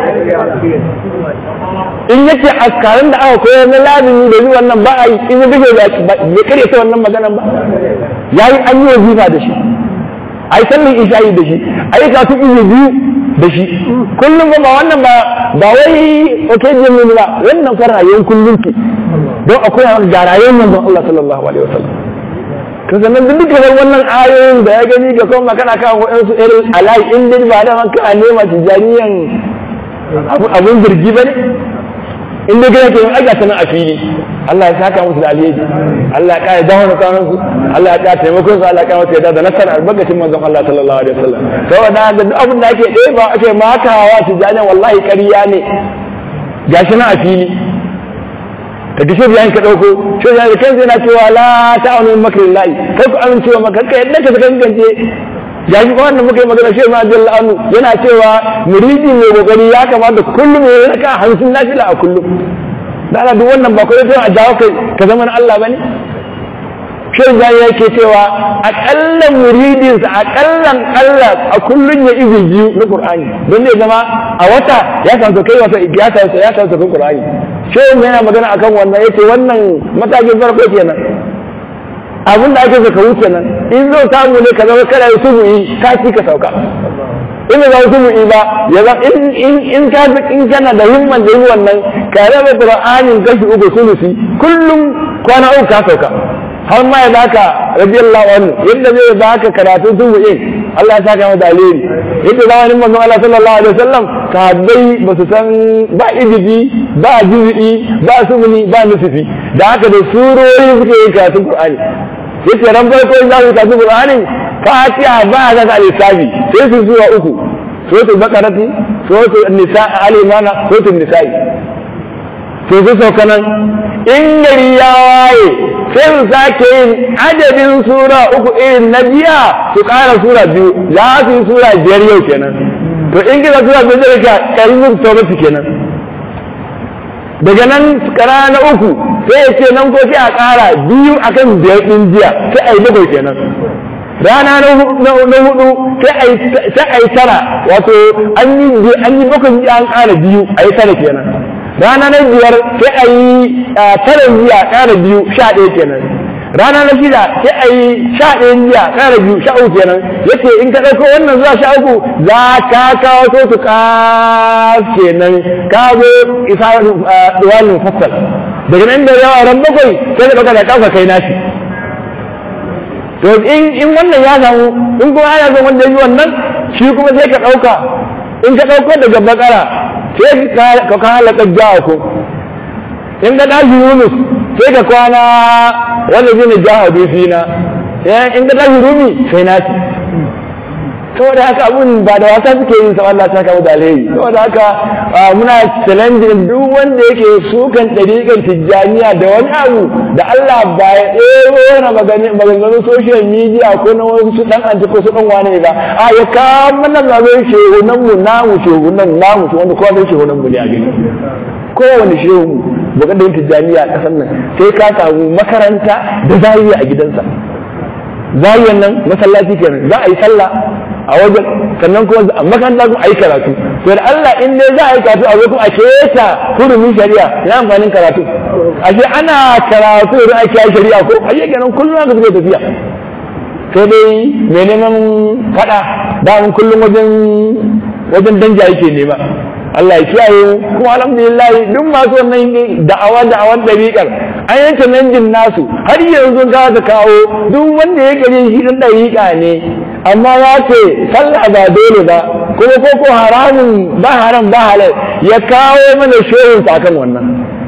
in yake askarin da aka koyar na lazimi da zuwa wannan ba a yi in ya gace bai karya ta wannan maganan ba ya yi an yi wazifa da shi ai sallan isha'i da shi ai ka tu izu biyu da shi kullum ba ba wannan ba ba wai occasion ne ba wannan fa rayuwar kullum ki don akwai ga rayuwar manzon Allah sallallahu alaihi wasallam to sannan duk duka wannan ayoyin da ya gani ga kuma kana kan waɗansu irin alai in dai ba da maka nema tijaniyan abun jirgi ba ne in dai kana ke yin aika sanan a fili Allah ya saka musu da alheri Allah ya kare dawo kwanan su Allah ya kare taimakon su Allah ya kare musu yadda da nasarar albarkacin manzon Allah sallallahu alaihi wasallam saboda da duk abin da ake ɗaya ba ake makawa tijaniyan wallahi ƙarya ne gashi na a fili ka ji shirya ka ɗauko shirya da kansa yana cewa la ta'awunu min makrin lahi kai ku amincewa maka kai yadda ka kankance ya ji wannan muka yi magana shi ma jalla anu yana cewa muridi mai kokari ya kamata kullum ya raka hamsin nafila a kullum da Allah duk wannan ba kai a jawo kai ka zama na Allah bane shirin ya yake cewa akallan muridinsa akallan Allah a kullum ya izi biyu na Qur'ani don zai zama a wata ya san kai wata ya san ya san kai Qur'ani shirin yana magana akan wannan yace wannan matakin farko kenan abin da ake so ka wuce nan in zo samu ne ka zama kana yi subu'i ka ci ka sauka in za su mu'i ba ya zama in in ka in kana da himman da yi wannan ka raba qur'anin kashi uku sulusi kullum kwana uku ka sauka har ma ya baka radiyallahu anhu yadda zai baka karatun subu'in Allah ya saka masa alheri yadda zamanin manzon Allah sallallahu alaihi wasallam sahabbai ba su san ba ijibi ba juz'i ba sumuni ba nusufi da haka da surori suke yin karatun qur'ani yace ran farko za su karatun qur'ani fatiha ba za ta lissafi sai su zuwa uku suratul baqarati suratul nisa al-imana suratul nisa'i to su sauka nan in gari ya waye sai su sake yin adadin sura uku irin na jiya su ƙara sura biyu za su yi sura biyar yau kenan to in gina sura biyar zai ka ƙarfin taubatu kenan daga nan kara na uku sai ya ce nan ko sai a ƙara biyu akan biyar ɗin jiya sai a yi bakwai kenan rana na hudu sai a yi tara wato an yi bakwai an ƙara biyu a yi tara kenan rana na biyar sai a yi tara jiya ƙara biyu sha ɗaya kenan rana na shida sai a yi sha ɗaya jiya ƙara biyu sha uku kenan yace in ka ɗauko wannan zuwa sha uku za ka kawo so su kenan ka zo isa duwalin fassal daga nan da yawa ran bakwai sai ka ɗauka da ƙafa kai nashi to in in wannan ya samu in kuma ana son wanda yi wannan shi kuma sai ka ɗauka in ka ɗauko daga bakara sai ka ka halaka jawa ko in ka tashi yunus sai ka kwana wanda zai ne jawa bi fina in ka tashi rumi sai nasi saboda haka abun ba da wasa suke yin sa Allah ta kawo da alheri saboda haka muna challenging duk wanda yake sukan ɗariƙar tijjaniya da wani abu da Allah ba ya ɗero na maganganun social media ko na wasu ɗan anti ko su ɗan wane ba a ya kawo mana zaɓen shehunan mu namu shehunan namu su wanda kowa zai shehunan mu ne a gani kowane shehu bukatar tijjaniya a ƙasar nan sai ka samu makaranta da zariya a gidansa zariyan nan masallaci kenan za a yi sallah a wajen sannan kuma a makaranta kuma a yi karatu to da Allah in dai za a yi karatu a zo kuma a keta hurumin shari'a ina amfanin karatu ashe ana karatu da ake yi shari'a ko ashe kenan kullum haka suke tafiya sai dai mai neman fada da mun kullum wajen wajen danja yake nema Allah ya kiyaye kuma alhamdulillah duk masu wannan da'awa da'awan dariƙar an yanke nanjin nasu har yanzu za ta kawo duk wanda ya gare shi dan dariƙa ne amma ya ce sallah ba dole ba kuma ko ko haramun ba haram ba halal ya kawo mana shehin akan wannan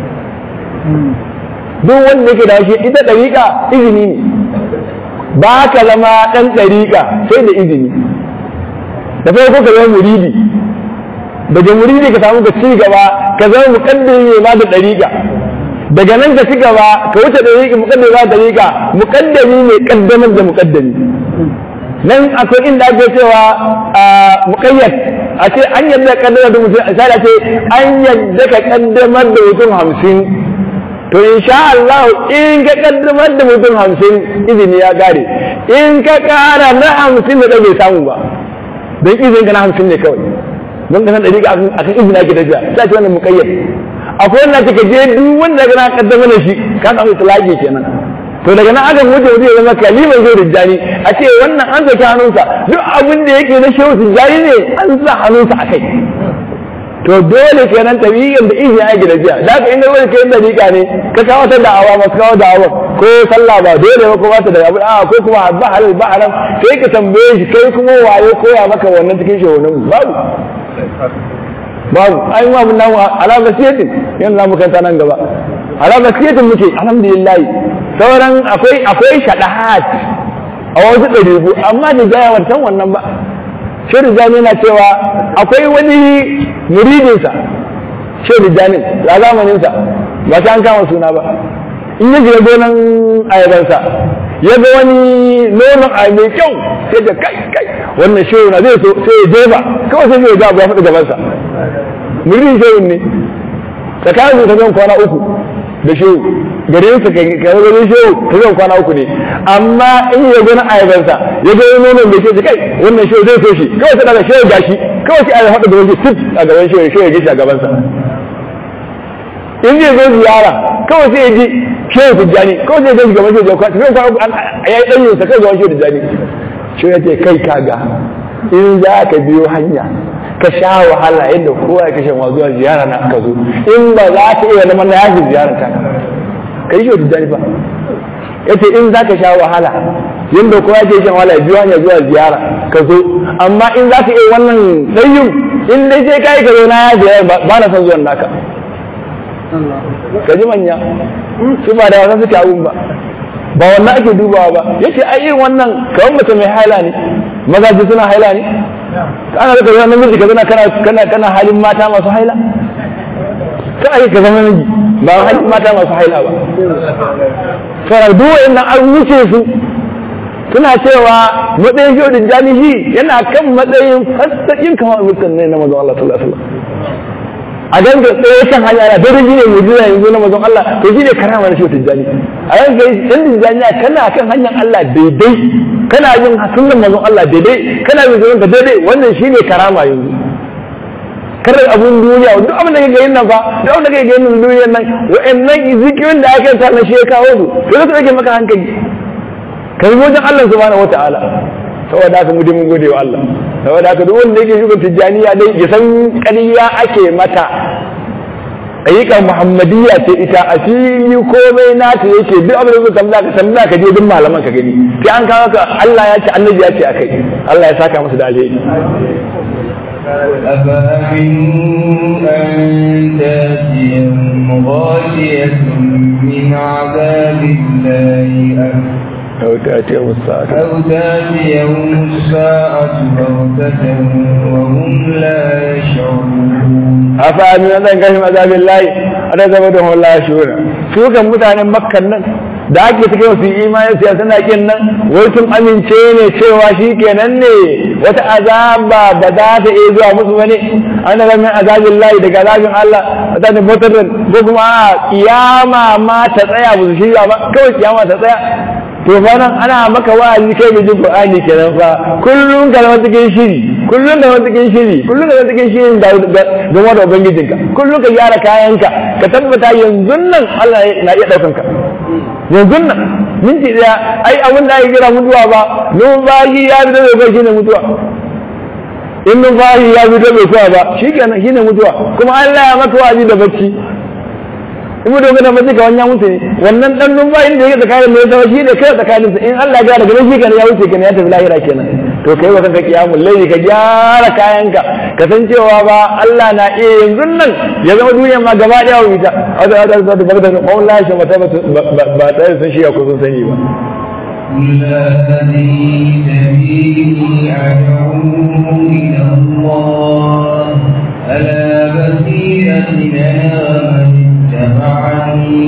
duk wanda yake da shi ita dariƙa izini ne ba ka zama ɗan dariƙa sai da izini da farko ka zama muridi daga muridi ka samu ka ci gaba ka zama muƙaddimi mai ba da dariƙa daga nan ka ci gaba ka wuce dariƙa muƙaddimi ba da dariƙa muƙaddami mai ƙaddamar da muƙaddami nan akwai inda ake cewa muƙayyad a ce an yadda kaddamar da mutum a ce an yadda ka kaddamar da mutum hamsin to insha Allah in ka kaddamar da mutum hamsin izini ya kare in ka kara na hamsin da bai samu ba don izinin ka na hamsin ne kawai don ka san ɗari a kan izini ake tafiya sai ce wannan muƙayyad akwai wanda ka je duk wanda ka na kaddamar da shi ka samu itilaki kenan to daga nan aka wuce wuce ya zama kaliman zai rijjani a ce wannan an saki hannunsa duk abin da yake na shehu tijjani ne an sa hannunsa a kai to dole kenan tabiyyar da izini ake da jiya da ka inda wani kayan dariƙa ne ka kawo ta da'awa masu kawo da'awa ko sallah ba dole ba ko ba ta da abu a ko kuma ba halal ba haram sai ka tambaye shi kai kuma waye koya maka wannan cikin shehunan babu babu ai mu abun namu ala basiyatin yanzu za mu kanta nan gaba ala basiyatin muke alhamdulillah sauran akwai akwai shadahat a wasu ɗaribu amma da gaya wancan wannan ba shirin jami na cewa akwai wani muridinsa shirin jami a zamaninsa ba ta an kama suna ba in yi shiga gonan ayabansa ya ga wani nonon a mai kyau sai da kai kai wannan shirin na zai so sai ya jefa kawai sai ya ga ya faɗi gabansa muridin shirin ne tsakanin su ta zan kwana uku da shehu garin sa ka ga garin shehu ta zan kwana uku ne amma in ya gani ayabansa ya ga nonon da ke kai wannan shehu zai so shi kawai sai daga shehu gashi kawai sai a haɗa da wani tip a gaban shehu shehu ya gishi a gabansa in zai zo ziyara kawai sai ya ji shehu tijjani ko zai ga gaban shehu tijjani sai ka ya yi ɗanyin sa kai gaban shehu tijjani shehu ya ce kai kaga in za ka biyo hanya ka sha wahala yadda kowa ya kashe zuwa ziyara na ka zo in ba za ka iya neman na yafi ziyarar ta ka yi shehu tijjani ba ya ce in za ka sha wahala yadda kowa ke shan wahala biyo hanya zuwa ziyara ka zo amma in za ka iya wannan ɗanyin in dai sai ka yi ka zo na ya ziyara ba na son zuwan naka ka ji manya su ba da wasan suke abun ba ba wannan ake dubawa ba yace ai irin wannan kawai mace mai haila ne mazaji suna haila ne kana da kaza namiji ka zana kana kana kana halin mata masu haila ka ai ka zama namiji ba halin mata masu haila ba sai duk wannan an wuce su suna cewa matsayin shi da jami'i yana kan matsayin fasakin kamar mutum ne na mazan Allah sallallahu alaihi wasallam a danga tsaye kan hanya na dare shi ne mujiza yanzu na mazan Allah to shi ne karama na shi tijjani a yanzu dan tijjani kana kan hanyar Allah daidai kana yin sunan mazan Allah daidai kana yin sunan daidai wannan shi ne karama yanzu karar abun duniya duk abin da kake yin nan fa duk abin da kake yin duniyar nan wa'annan zikirin da ake ta na shi ya kawo su sai su rage maka hankali kai wajen Allah subhanahu wataala saboda haka mu mun gode wa Allah saboda haka duk wanda yake shugaban tijjaniya dai ya san ƙarya ake mata ayyukan muhammadiyya ce ita a fili komai nata yake duk abin da zai tambaya ka tambaya ka je duk malaman ka gani sai an kawo ka Allah ya ce annabi ya ce akai Allah ya saka masa da alheri أفأمنوا أن تأتيهم غاشية من عذاب الله أم أو تأتيهم الساعة أو تأتيهم الساعة بغتة وهم لا يشعرون أفأمنوا أن تنكشف عذاب الله أن تبدهم الله شعورا su kan mutanen makkan nan da ake suke su imanin siya suna kin nan wai sun amince ne cewa shi kenan ne wata azaba ba za ta iya zuwa musu bane an daga min azabin layi daga azabin Allah wata ne motar ko kuma a kiyama ma ta tsaya ba su shirya ba kawai kiyama ta tsaya to fa nan ana maka wa'azi kai mai jin Qur'ani kenan fa kullun ka zama cikin shiri kullun ka zama cikin shiri kullun ka zama cikin shiri da don wanda ubangijinka kullun ka gyara kayanka ka tabbata yanzu nan Allah na iya daukan ka yanzu nan minti daya ai abin da ake kira mutuwa ba numfashi ya bi da bai shine mutuwa in numfashi ya bi da bai kuwa ba shikenan shine mutuwa kuma Allah ya maka wa'azi da bacci in mutum gana mace ka wannan mutu ne wannan dan numfashin da yake tsakanin mai zama shi ne kai tsakaninsa in Allah ya gyara ganin shi kenan ya wuce kenan ya tafi lahira kenan to kai wa kanka kiyamul layli ka gyara kayanka ka san cewa ba Allah na iya yanzu nan ya zama duniya ma gaba daya wa ita wata wata wata ta bagda ko Allah shi mata ba tare sun shi ya ko sun sani ba قل هذه سبيلي أدعو إلى الله ألا بصيرة أنا من اتبعني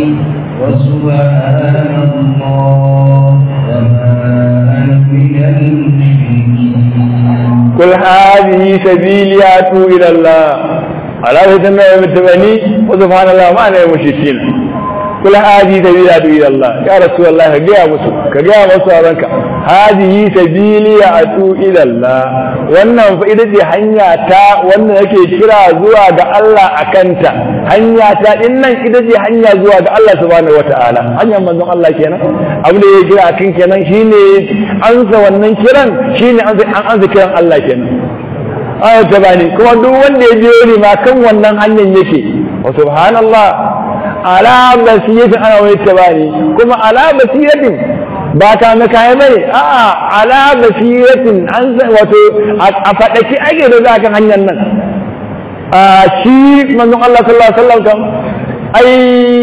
وسبحان الله وما أنا من المشركين قل هذه سبيلي أتوب إلى الله على سيدنا المتبني وسبحان الله ما أنا المشركين قل هذه سبيلي أتوب إلى الله يا رسول الله كجاء مسو كجاء مسو أبنك هذه سبيلي أتوب إلى الله wannan fa ita ce hanya ta wannan yake kira zuwa ga Allah a kanta hanya ta din nan ita ce hanya zuwa ga Allah subhanahu wataala hanyar manzon Allah kenan abu da ya kira akan kenan shine ansa wannan kiran shine an ansa kiran Allah kenan ayat ta bani kuma duk wanda ya biyo ni ma kan wannan hanyar yake wa subhanallah ala basiratin ana wani tabani kuma ala basiratin ba ta na kayan bane a'a ala basiratin an san wato a fadaki ake da za kan hanyar nan a shi manzon Allah sallallahu alaihi wasallam kam ai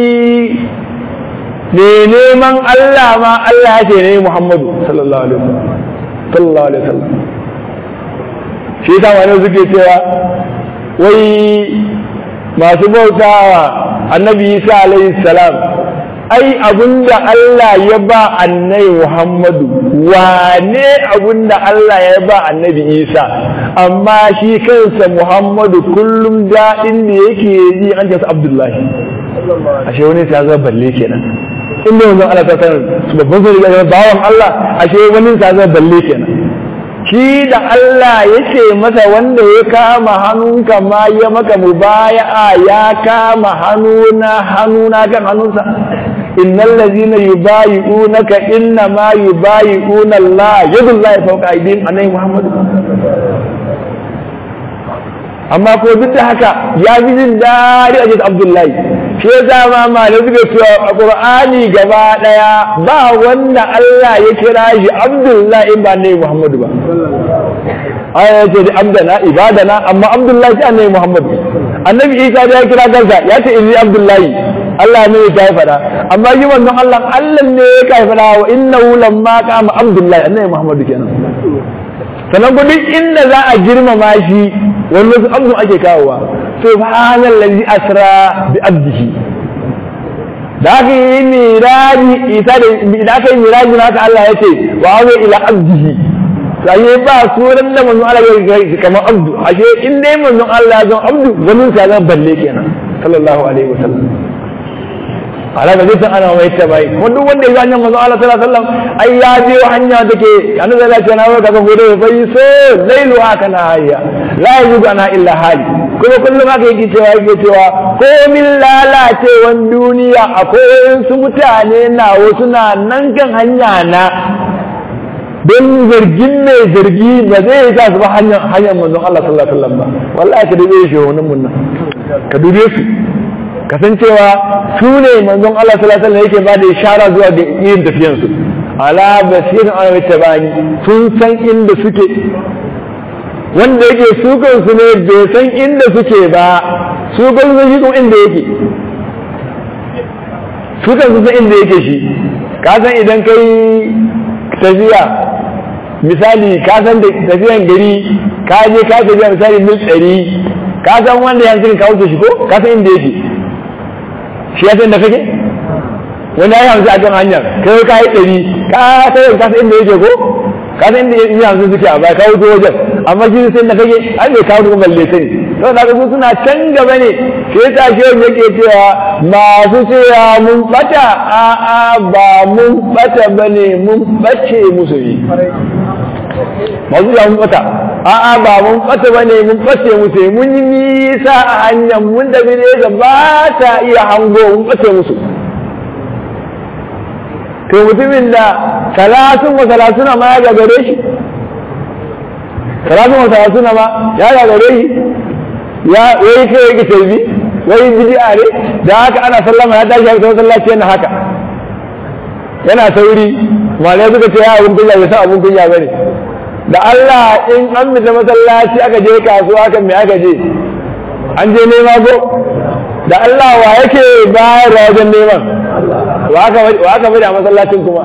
ne neman Allah ma Allah ya ce ne Muhammadu sallallahu alaihi wasallam sallallahu alaihi wasallam shi ta wani suke cewa wai masu bautawa annabi Isa alaihi salam ai abinda Allah ya ba annabi Muhammadu wane abinda Allah ya ba annabi Isa amma shi kansa Muhammadu kullum daɗin da yake yi an ce Abdullahi ashe wani sai zama balle kenan inda yanzu Allah ta sanar su babban sai ga bawan Allah ashe wani sai zama balle kenan shi da Allah yake masa wanda ya kama hannunka ma ya maka mubaya'a ya kama hannuna hannuna kan hannunsa innal ladhina yubayi'unaka inna ma yubayi'una Allah yadullahi fawqa aydihim annabi Muhammad amma ko duk da haka ya fi jin daɗi a jikin Abdullahi shi yasa ma malamai suka cewa a Qur'ani gaba daya ba wanda Allah ya kira shi Abdullahi in ba annabi Muhammad ba aya ce da abdana ibadana amma Abdullahi shi annabi Muhammad annabi Isa da ya kira kansa ya ce inni Abdullahi Allah ne ya faɗa amma yi wannan Allah Allah ne ya kai faɗa wa innahu lamma kama Abdullahi annabi Muhammad kenan sannan ku duk inda za a girmama shi wani wasu abdu ake kawowa subhanal ladzi asra bi abdihi da aka yi miraji isa da da aka yi miraji haka Allah ya ce wa awa ila abdihi sai ba suran da manzon Allah ya yi kamar abdu ashe in dai manzon Allah ya zama abdu wani sa zan balle kenan sallallahu alaihi wasallam ala da zai ana mai ta bai kuma duk wanda ya ga hanyar manzon Allah sallallahu alaihi wasallam ai ya je hanya take annabi Allah ya nawo kaga gode ya bai so lailu haka na hayya la yuzu ana illa hali kuma kullum haka yake cewa yake cewa ko min lalacewan duniya akwai su mutane na wasu na nan kan hanya na don zargin mai zargi ba zai sa su ba hanyar hanyar manzon Allah sallallahu alaihi wasallam ba wallahi ka dube shi wannan mun nan ka dube su kasancewa su ne manzon Allah sallallahu alaihi wasallam yake ba da ishara zuwa ga yin tafiyan su ala basirin an wata bani sun san inda suke wanda yake su kansu ne bai san inda suke ba su kansu shi kuma inda yake su kansu san inda yake shi ka san idan kai tafiya misali ka san da tafiyan gari ka je ka tafiya misali mil ɗari ka san wanda yanzu ka wuce shi ko ka san inda yake shi ya san da kake wani ya yanzu a kan hanyar kai ka yi ɗari ka san ka san inda yake ko ka san inda yake yanzu suke a baya ka wuce wajen amma shi sai da kake an bai kawo kuma balle sani to da su suna can gaba ne sai ta shi wanda yake cewa masu cewa mun bata a a ba mun bata bane mun bace musu yi masu cewa mun bata a a ba mun bata bane mun bace musu yi mun yi nisa a hanyar mun da bi ne ba ta iya hango mun bace musu to mutumin da talatin wa talatuna ma ya gagare shi talatin wa talatuna ma ya gagare shi ya wai kai yake tarbi wai bid'a ne da haka ana sallama ya tashi ya sallaci yana haka yana sauri malai suka ce ya abun kunya bai san abun kunya bane da Allah in an mita masallaci aka je kasuwa kan me aka je an je nema ko da Allah wa yake bayar da wajen neman wa aka bari a masallacin kuma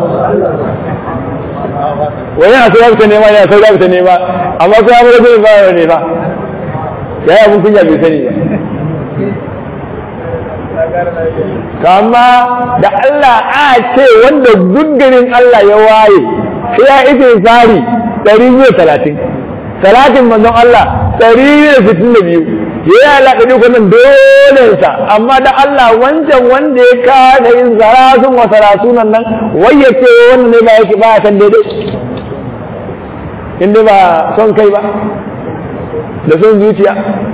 wani a sauya fita nema yana sauya fita nema amma kuma mara zai bayar ne ba ya yi abin kunya bai sani ba amma da Allah a ce wanda gudgarin Allah ya waye sai ya ita tsari ɗari biyu talatin talatin manzon Allah ɗari biyu sittin da biyu ya yi alaƙa ne kwanan dolensa amma da Allah wancan wanda ya kada yin zarasun wa sarasunan nan wai ya ce wannan ne ba yake ba kan daidai inda ba son kai ba da son zuciya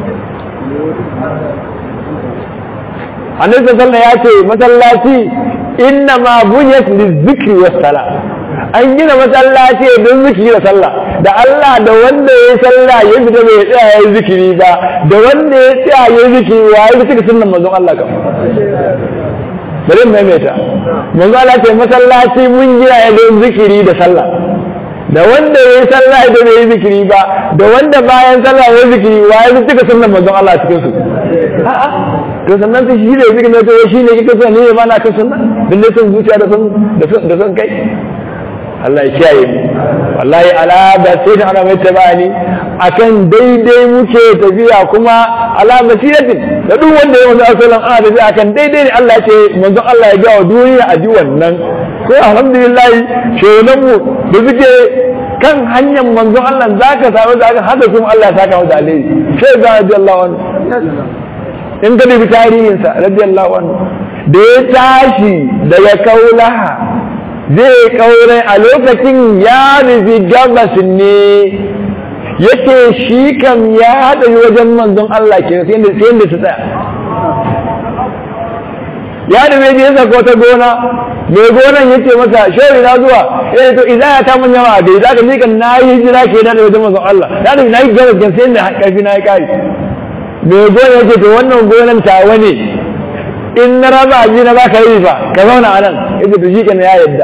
annabi sallallahu ya ce masallaci inna ma bunyat lizikri was sala an gina masallaci don zikiri da sallah da Allah da wanda ya sallah ya fita bai tsaya ya zikiri ba da wanda ya tsaya ya zikiri wa ya zikiri sunnan manzon Allah kam bari mai maimaita manzon Allah ce masallaci mun gina ya don zikiri da sallah da wanda ya yi sallah da bai yi zikiri ba da wanda bayan sallah ya zikiri wa ya zikiri sunnan manzon Allah cikin su a'a to sannan sai shi da zikiri ne to shi ne kike so ne ba na kan sunna bin son zuciya da son da son kai Allah ya kiyaye mu wallahi ala da sai da ana mai tabani akan daidai muke tafiya kuma ala basiratin da duk wanda ya manzo sallallahu ana tafiya akan daidai ne Allah ya ce manzon Allah ya ga wa duniya a ji wannan ko alhamdulillah shehunan mu da suke kan hanyar manzon Allah zaka samu zaka hada kuma Allah ya saka masa alheri sai ga radiyallahu anhu in ka dubi tarihinsa radiyallahu anhu da ya tashi daga kaulaha zai kaure a lokacin ya rufi gabas ne yake shi kam ya haɗa wajen manzon Allah ke sai yadda su tsaya ya da mai ya saka wata gona mai gonan ya ce masa shehu na zuwa ya to idan ya ta mun yawa da idan ka nika na yi hijira ke da wajen manzon Allah da da na yi gaba gan sai da karfi na yi kai mai gona ya ce to wannan gonan tawa ne in na raba ji na baka yi fa ka zauna a nan ya ce to shi kenan ya yadda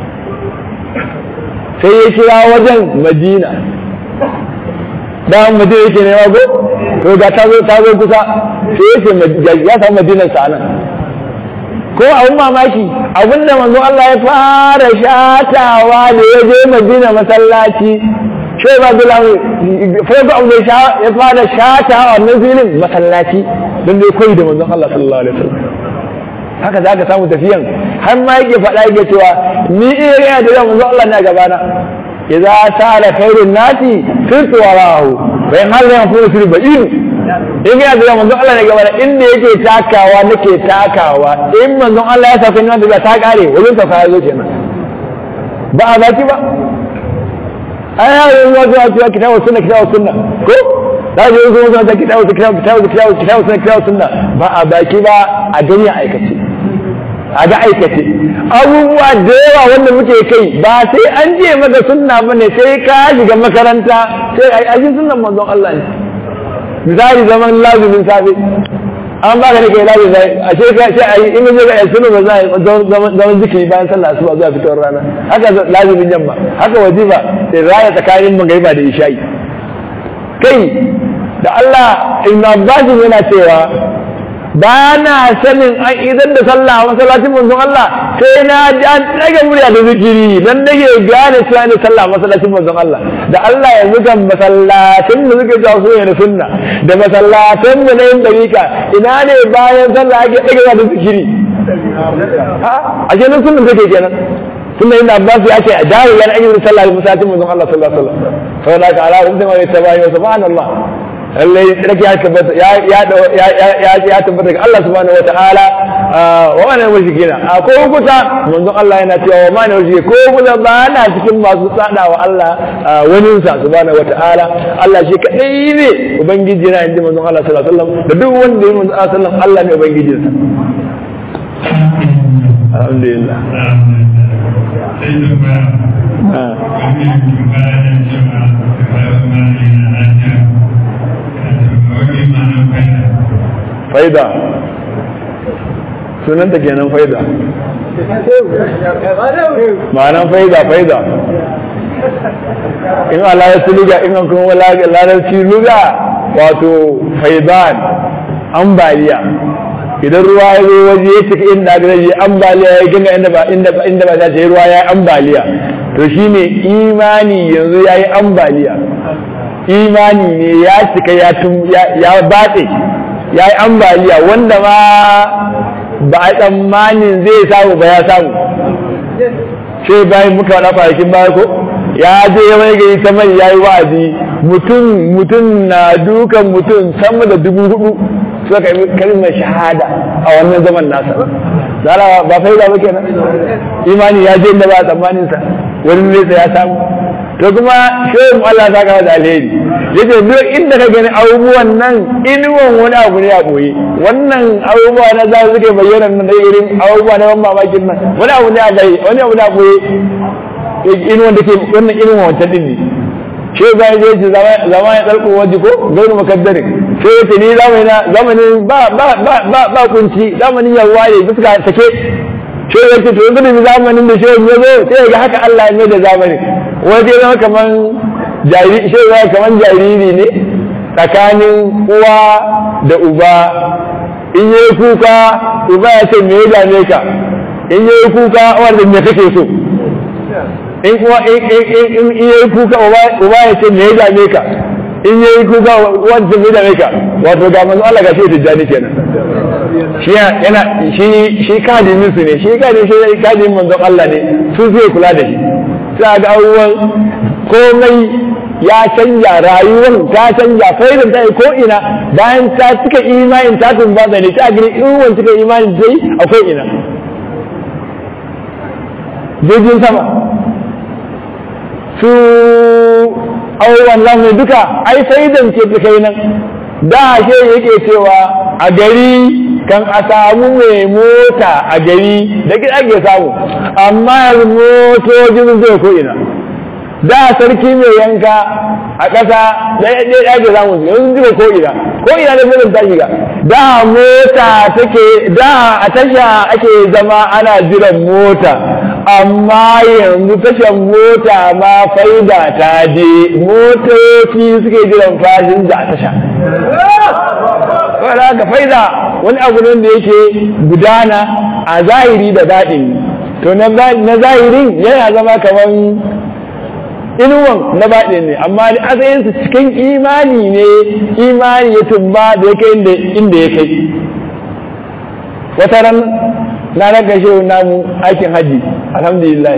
sai ya kira wajen Madina da madina yake nema go to ga ta zo ta zo kusa sai yake ya samu madinar sa nan ko abun mamaki abinda manzo Allah ya fara shatawa da ya je madina masallaci sai ba da lamu farko abu da ya fara shatawa wannan filin masallaci don dai koyi da manzo Allah sallallahu alaihi wasallam haka za ka samu tafiyan har ma yake faɗa yake cewa ni iya yana da manzo Allah ne a gabana idza sala khairun nasi sirtu warahu bayan har da kuma sirri ba'in in ga da manzon Allah ne gaba da inda yake takawa nake takawa in manzon Allah ya saka ni wanda ta kare wajen ta fara zo kenan ba a baki ba ai ya yi wato a cewa kitabu sunna kitabu sunna ko da ji zo zo ta kitabu kitabu kitabu kitabu kitabu sunna kitabu sunna ba a baki ba a gani a aikace a ga aikace abubuwa da yawa wanda muke kai ba sai an je maka sunna ba ne sai ka shiga makaranta sai a ajin sunnan manzon Allah ne misali zaman lazumin safe an ba ka ne kai lazumin safe a ce ka sai a yi in zai ga sunna ba za a zaman zikiri bayan sallah asuba zuwa fitowar rana haka lazumin yamma haka wajiba sai raya tsakanin magariba da isha'i kai da Allah Ibn Abbas yana cewa ba na sanin an idan da sallah a masallacin manzon Allah sai na ji an daga murya da zikiri dan nake gane cewa ne sallah a masallacin manzon Allah da Allah yanzu kan masallacin da suke jawo su da sunna da masallacin mu na yin dariƙa ina ne bayan sallah ake daga da zikiri a kenan sunna take kenan sunna inda Abbas ya ce a dare yana yin sallah a masallacin manzon Allah sallallahu alaihi wasallam saboda ka ala wanda mai tabayi wa subhanallah lallai rake ya tabbata ya ya ya tabbata ga Allah subhanahu wataala wa mana mushrikina a ko kuta manzon Allah yana cewa wa mana mushrike ko kuta ba na cikin masu tsada wa Allah wani sa subhanahu wataala Allah shi kadai ne ubangiji na inji manzon Allah sallallahu alaihi wasallam da duk wanda ya manzon Allah sallallahu Allah ne ubangijinsa alhamdulillah faida sunanta kenan faida ma'anan faida faida in Allah ya luga in an kuma larabci luga wato faidan ambaliya idan ruwa ya zo waje ya cika inda aka zai ambaliya ya ganga inda ba inda ba inda ba za ta yi ruwa ya yi ambaliya to shine imani yanzu ya yi ambaliya imani ne ya cika ya batse ya yi ambaliya wanda ma ba a tsammanin zai samu ba ya samu sai bayan muka wada kwanakin baya ko ya je ya mai gari ta mai ya yi wa'azi mutum mutum na dukan mutum sama da dubu hudu suka yi kalmar shahada a wannan zaman nasa zara ba faida ba kenan imani ya je inda ba a tsammanin sa wani nesa ya samu to kuma shehu Allah ta kawo da alheri yace duk inda ka gani abubuwan nan inuwan wani abu ne a boye wannan abubuwa na za su ke bayyana nan da irin abubuwa na ban mamakin nan wani abu ne a bai wani abu ne a boye inuwan da ke wannan inuwan wancan din ne shi ba ya ce zama ya tsarko waje ko gairu makaddarin sai yace ni zamanin ba ba ba ba ba kunci zamanin yawa ne fuska sake shi ya ce to yanzu da zamanin da shehu ya zo sai ga haka Allah ya mai da zamanin wani ya zama kaman jariri shehu ya kaman jariri ne tsakanin uwa da uba in yi kuka uba ya ce me ya dame ka in yi kuka wanda me kake so in kuma in yi kuka uba ya ce me ya dame ka in yi kuka wanda me ya dame ka wato ga manzo Allah ga shi tijjani kenan shi yana shi shi kadimin su ne shi kadimin shi kadimin manzon Allah ne su zai kula da shi sai ga abubuwan komai ya canja rayuwar ta canja faidar ta ko ina bayan ta cika imanin ta tumbata ne ta gani in cika imanin ta yi akwai ina jirgin sama su abubuwan lamu duka ai faidan ce ta kai nan da ke yake cewa a gari kan a samu mai mota a gari da gida ake samu amma yanzu motocin zai ko ina da sarki mai yanka a ƙasa da ya ake samu su yanzu zuwa ko ina ko ina da mutum ta shiga da mota take da a tasha ake zama ana jiran mota amma yanzu tashan mota ma faida ta je motoci suke jiran fasinja a tasha wadda ga faida wani abu ne da yake gudana a zahiri da daɗin to na zahirin yana zama kamar inuwan na baɗi ne amma da asalinsu cikin imani ne imani ya tumba da ya kai inda ya kai wata ran na raga shi namu aikin haji alhamdulillah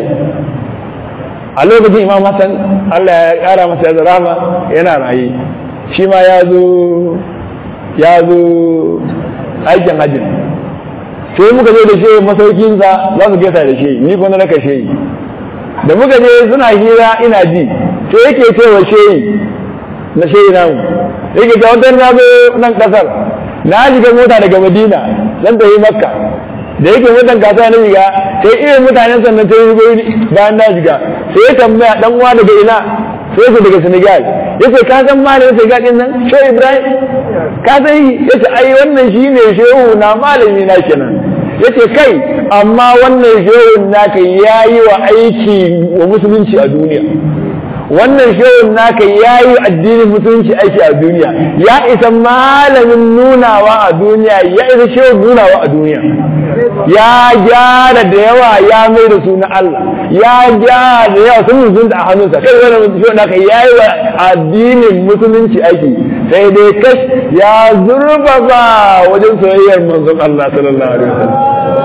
a lokacin imam hassan allah ya kara masa ya rama yana raye shi ma ya zo ya zo aikin hajji sai muka je da shi masaukinsa za su gesa da shi ni kuma na raka shi da muka je suna hira ina ji sai yake cewa shehi na shehi namu yake ta wata na zo nan kasar na shiga mota daga madina zan tafi makka da yake motan kasuwa na shiga sai irin mutanen sannan ta yi bayan na shiga sai ya tambaya dan uwa daga ina sai su daga senegal ya ce ka san malamin senegal din nan shehu ibrahim ka san ya ce ai wannan shine shehu na malami na kenan ya ce kai amma wannan shehun naka ya yi wa aiki wa musulunci a duniya wannan shehun naka ya yi addinin musulunci aiki a duniya ya isa malamin nunawa a duniya ya isa shehun nunawa a duniya ya gyara da yawa ya mai da su na Allah ya gyara da yawa sun musulunta a hannunsa kai wannan shehun naka ya yi wa addinin musulunci aiki sai dai kash ya zurfafa wajen soyayyar manzon Allah sallallahu alaihi wasallam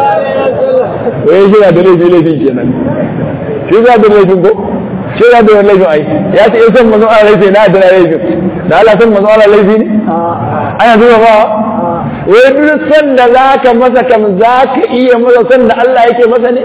wai shi na da laifi laifin kenan shi za da laifin ko shi za da laifin ai ya ce in san manzon Allah laifi na da laifin da Allah san manzon Allah laifi ne ana zuwa ba wai duk san da zaka masa kam zaka iya masa san da Allah yake masa ne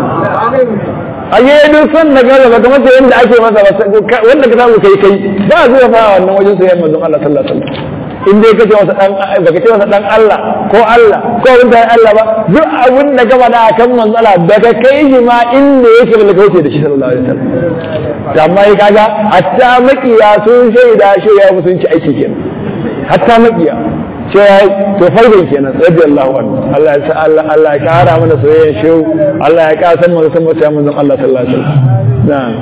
a yi duk san da gaza ba kamar yadda ake masa wanda ka samu kai kai ba zuwa fa wannan wajen soyayyar manzon Allah sallallahu alaihi wasallam in dai kace masa dan baka ce masa dan Allah ko Allah ko wanda ya Allah ba duk abin da ka faɗa akan manzo Allah daga kai shi ma inda yake da kauce da shi sallallahu alaihi wasallam amma ya kaga hatta makiya sun shaida shi ya musunci aiki kenan hatta makiya sai to farkon kenan radiyallahu anhu Allah ya sa Allah Allah ya kara mana soyayyen shehu Allah ya kara san manzo san manzo Allah sallallahu alaihi wasallam na'am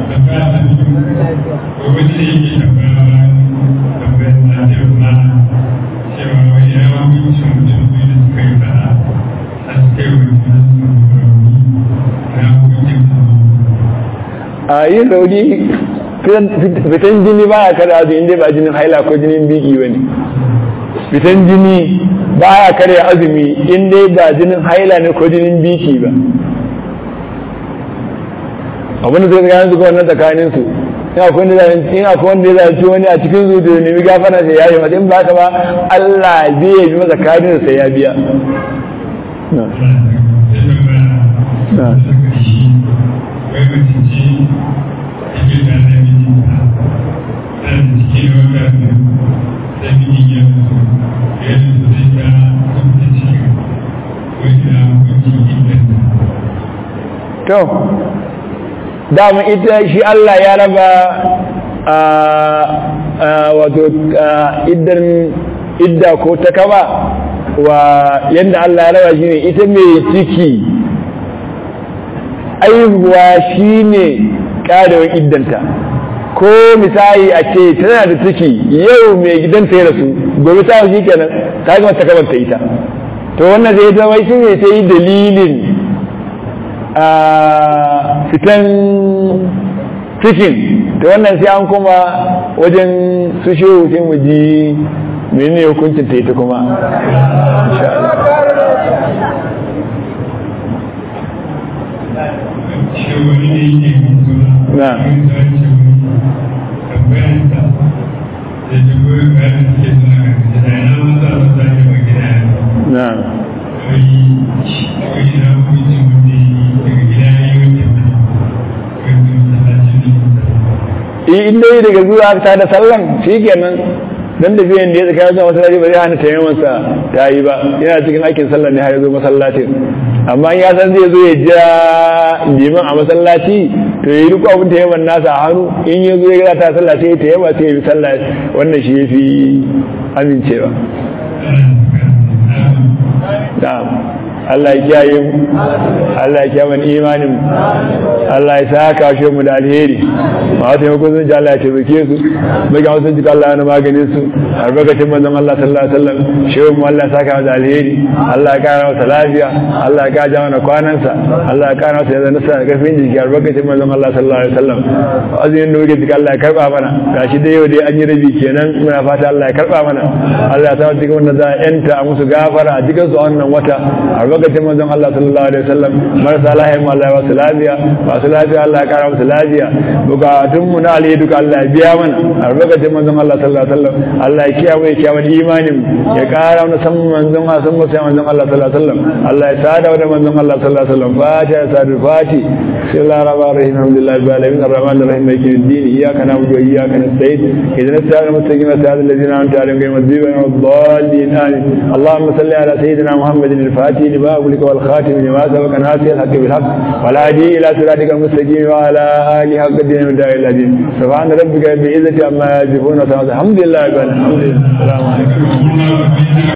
a yin rauni fitan jini ba ya kare azumi inda ba jinin haila ko jinin biki ba ne fitan jini ba ya kare azumi inda ba jinin haila ne ko jinin biki ba abinda zai tsakanin su wannan tsakanin su in akwai wanda ya zaci wani a cikin su da nemi gafara sai ya yi mata in ba ta ba Allah zai yi masa kadin sai ya biya to dama ita shi Allah ya raba wato iddan idda ko ta kaba wa yadda Allah ya raba shi ne ita mai ciki aihuwa shi ne ƙarewar iddanta ko misali a ce tana da ciki yau mai gidanta ya rasu gobe ta shi kenan ta gama ta kabanta ita to wannan zai zama shi ne ta yi dalilin a fitan cikin da wannan sai an kuma wajen su shehu sai mu ji menene hukuncin ta ita kuma na na in dai daga zuwa ta da sallan shi kenan dan da biyan da ya tsaka zuwa masallaci ba zai hana tayamman sa ta yi ba yana cikin aikin sallah ne har ya zo masallacin amma ya san zai zo ya jira liman a masallaci to ya yi duk abin tayamman nasa a hannu in ya zo ya gada ta sallah sai ya tayamma sai ya bi sallah wannan shi ya fi amincewa na'am Allah ya kiyaye mu Allah ya kiyaye imanin mu Allah ya saka shi mu da alheri ma wata yau kun ji Allah ya tabbake su bai ga wasu jika Allah na maganin su albarkacin manzon Allah sallallahu alaihi wasallam shehu mu Allah ya saka mu da alheri Allah ya kara masa lafiya Allah ya kaja mana kwanansa Allah ya kara masa yanzu nasa karfin jiki albarkacin manzon Allah sallallahu alaihi wasallam azumin da muke jika Allah ya karba mana gashi da yau dai an yi rabi kenan muna fata Allah ya karba mana Allah ya sa cikin wanda za a yanta a musu gafara a cikin su a wannan wata albarkacin manzon Allah sallallahu alaihi wasallam marasa lahiya mu Allah ya wasu lafiya masu lafiya Allah ya kara musu lafiya bukatun mu na alheri duka Allah ya biya mana albarkacin manzon Allah sallallahu alaihi wasallam Allah ya kiyaye ya kiyaye imanin ya kara mana san manzon Allah san musa manzon Allah sallallahu alaihi wasallam Allah ya sada da manzon Allah sallallahu alaihi wasallam fatiha sadu fati bismillahir rahmanir rahim alhamdulillahi rabbil alamin arrahmanir rahim maliki yawmiddin iyyaka na'budu wa iyyaka nasta'in ihdinas siratal mustaqim siratal ladzina an'amta alaihim ghayril maghdubi alaihim wad-dallin amin اللهم صل على سيدنا محمد الفاتح لما أغلق والخاتم لما سبق ناصر الحق بالحق والهادي إلى صراطك المستقيم وعلى آله حق الدين والداعي الذين سبحان ربك بالعزة عما يصفون الحمد لله رب العالمين الحمد لله السلام عليكم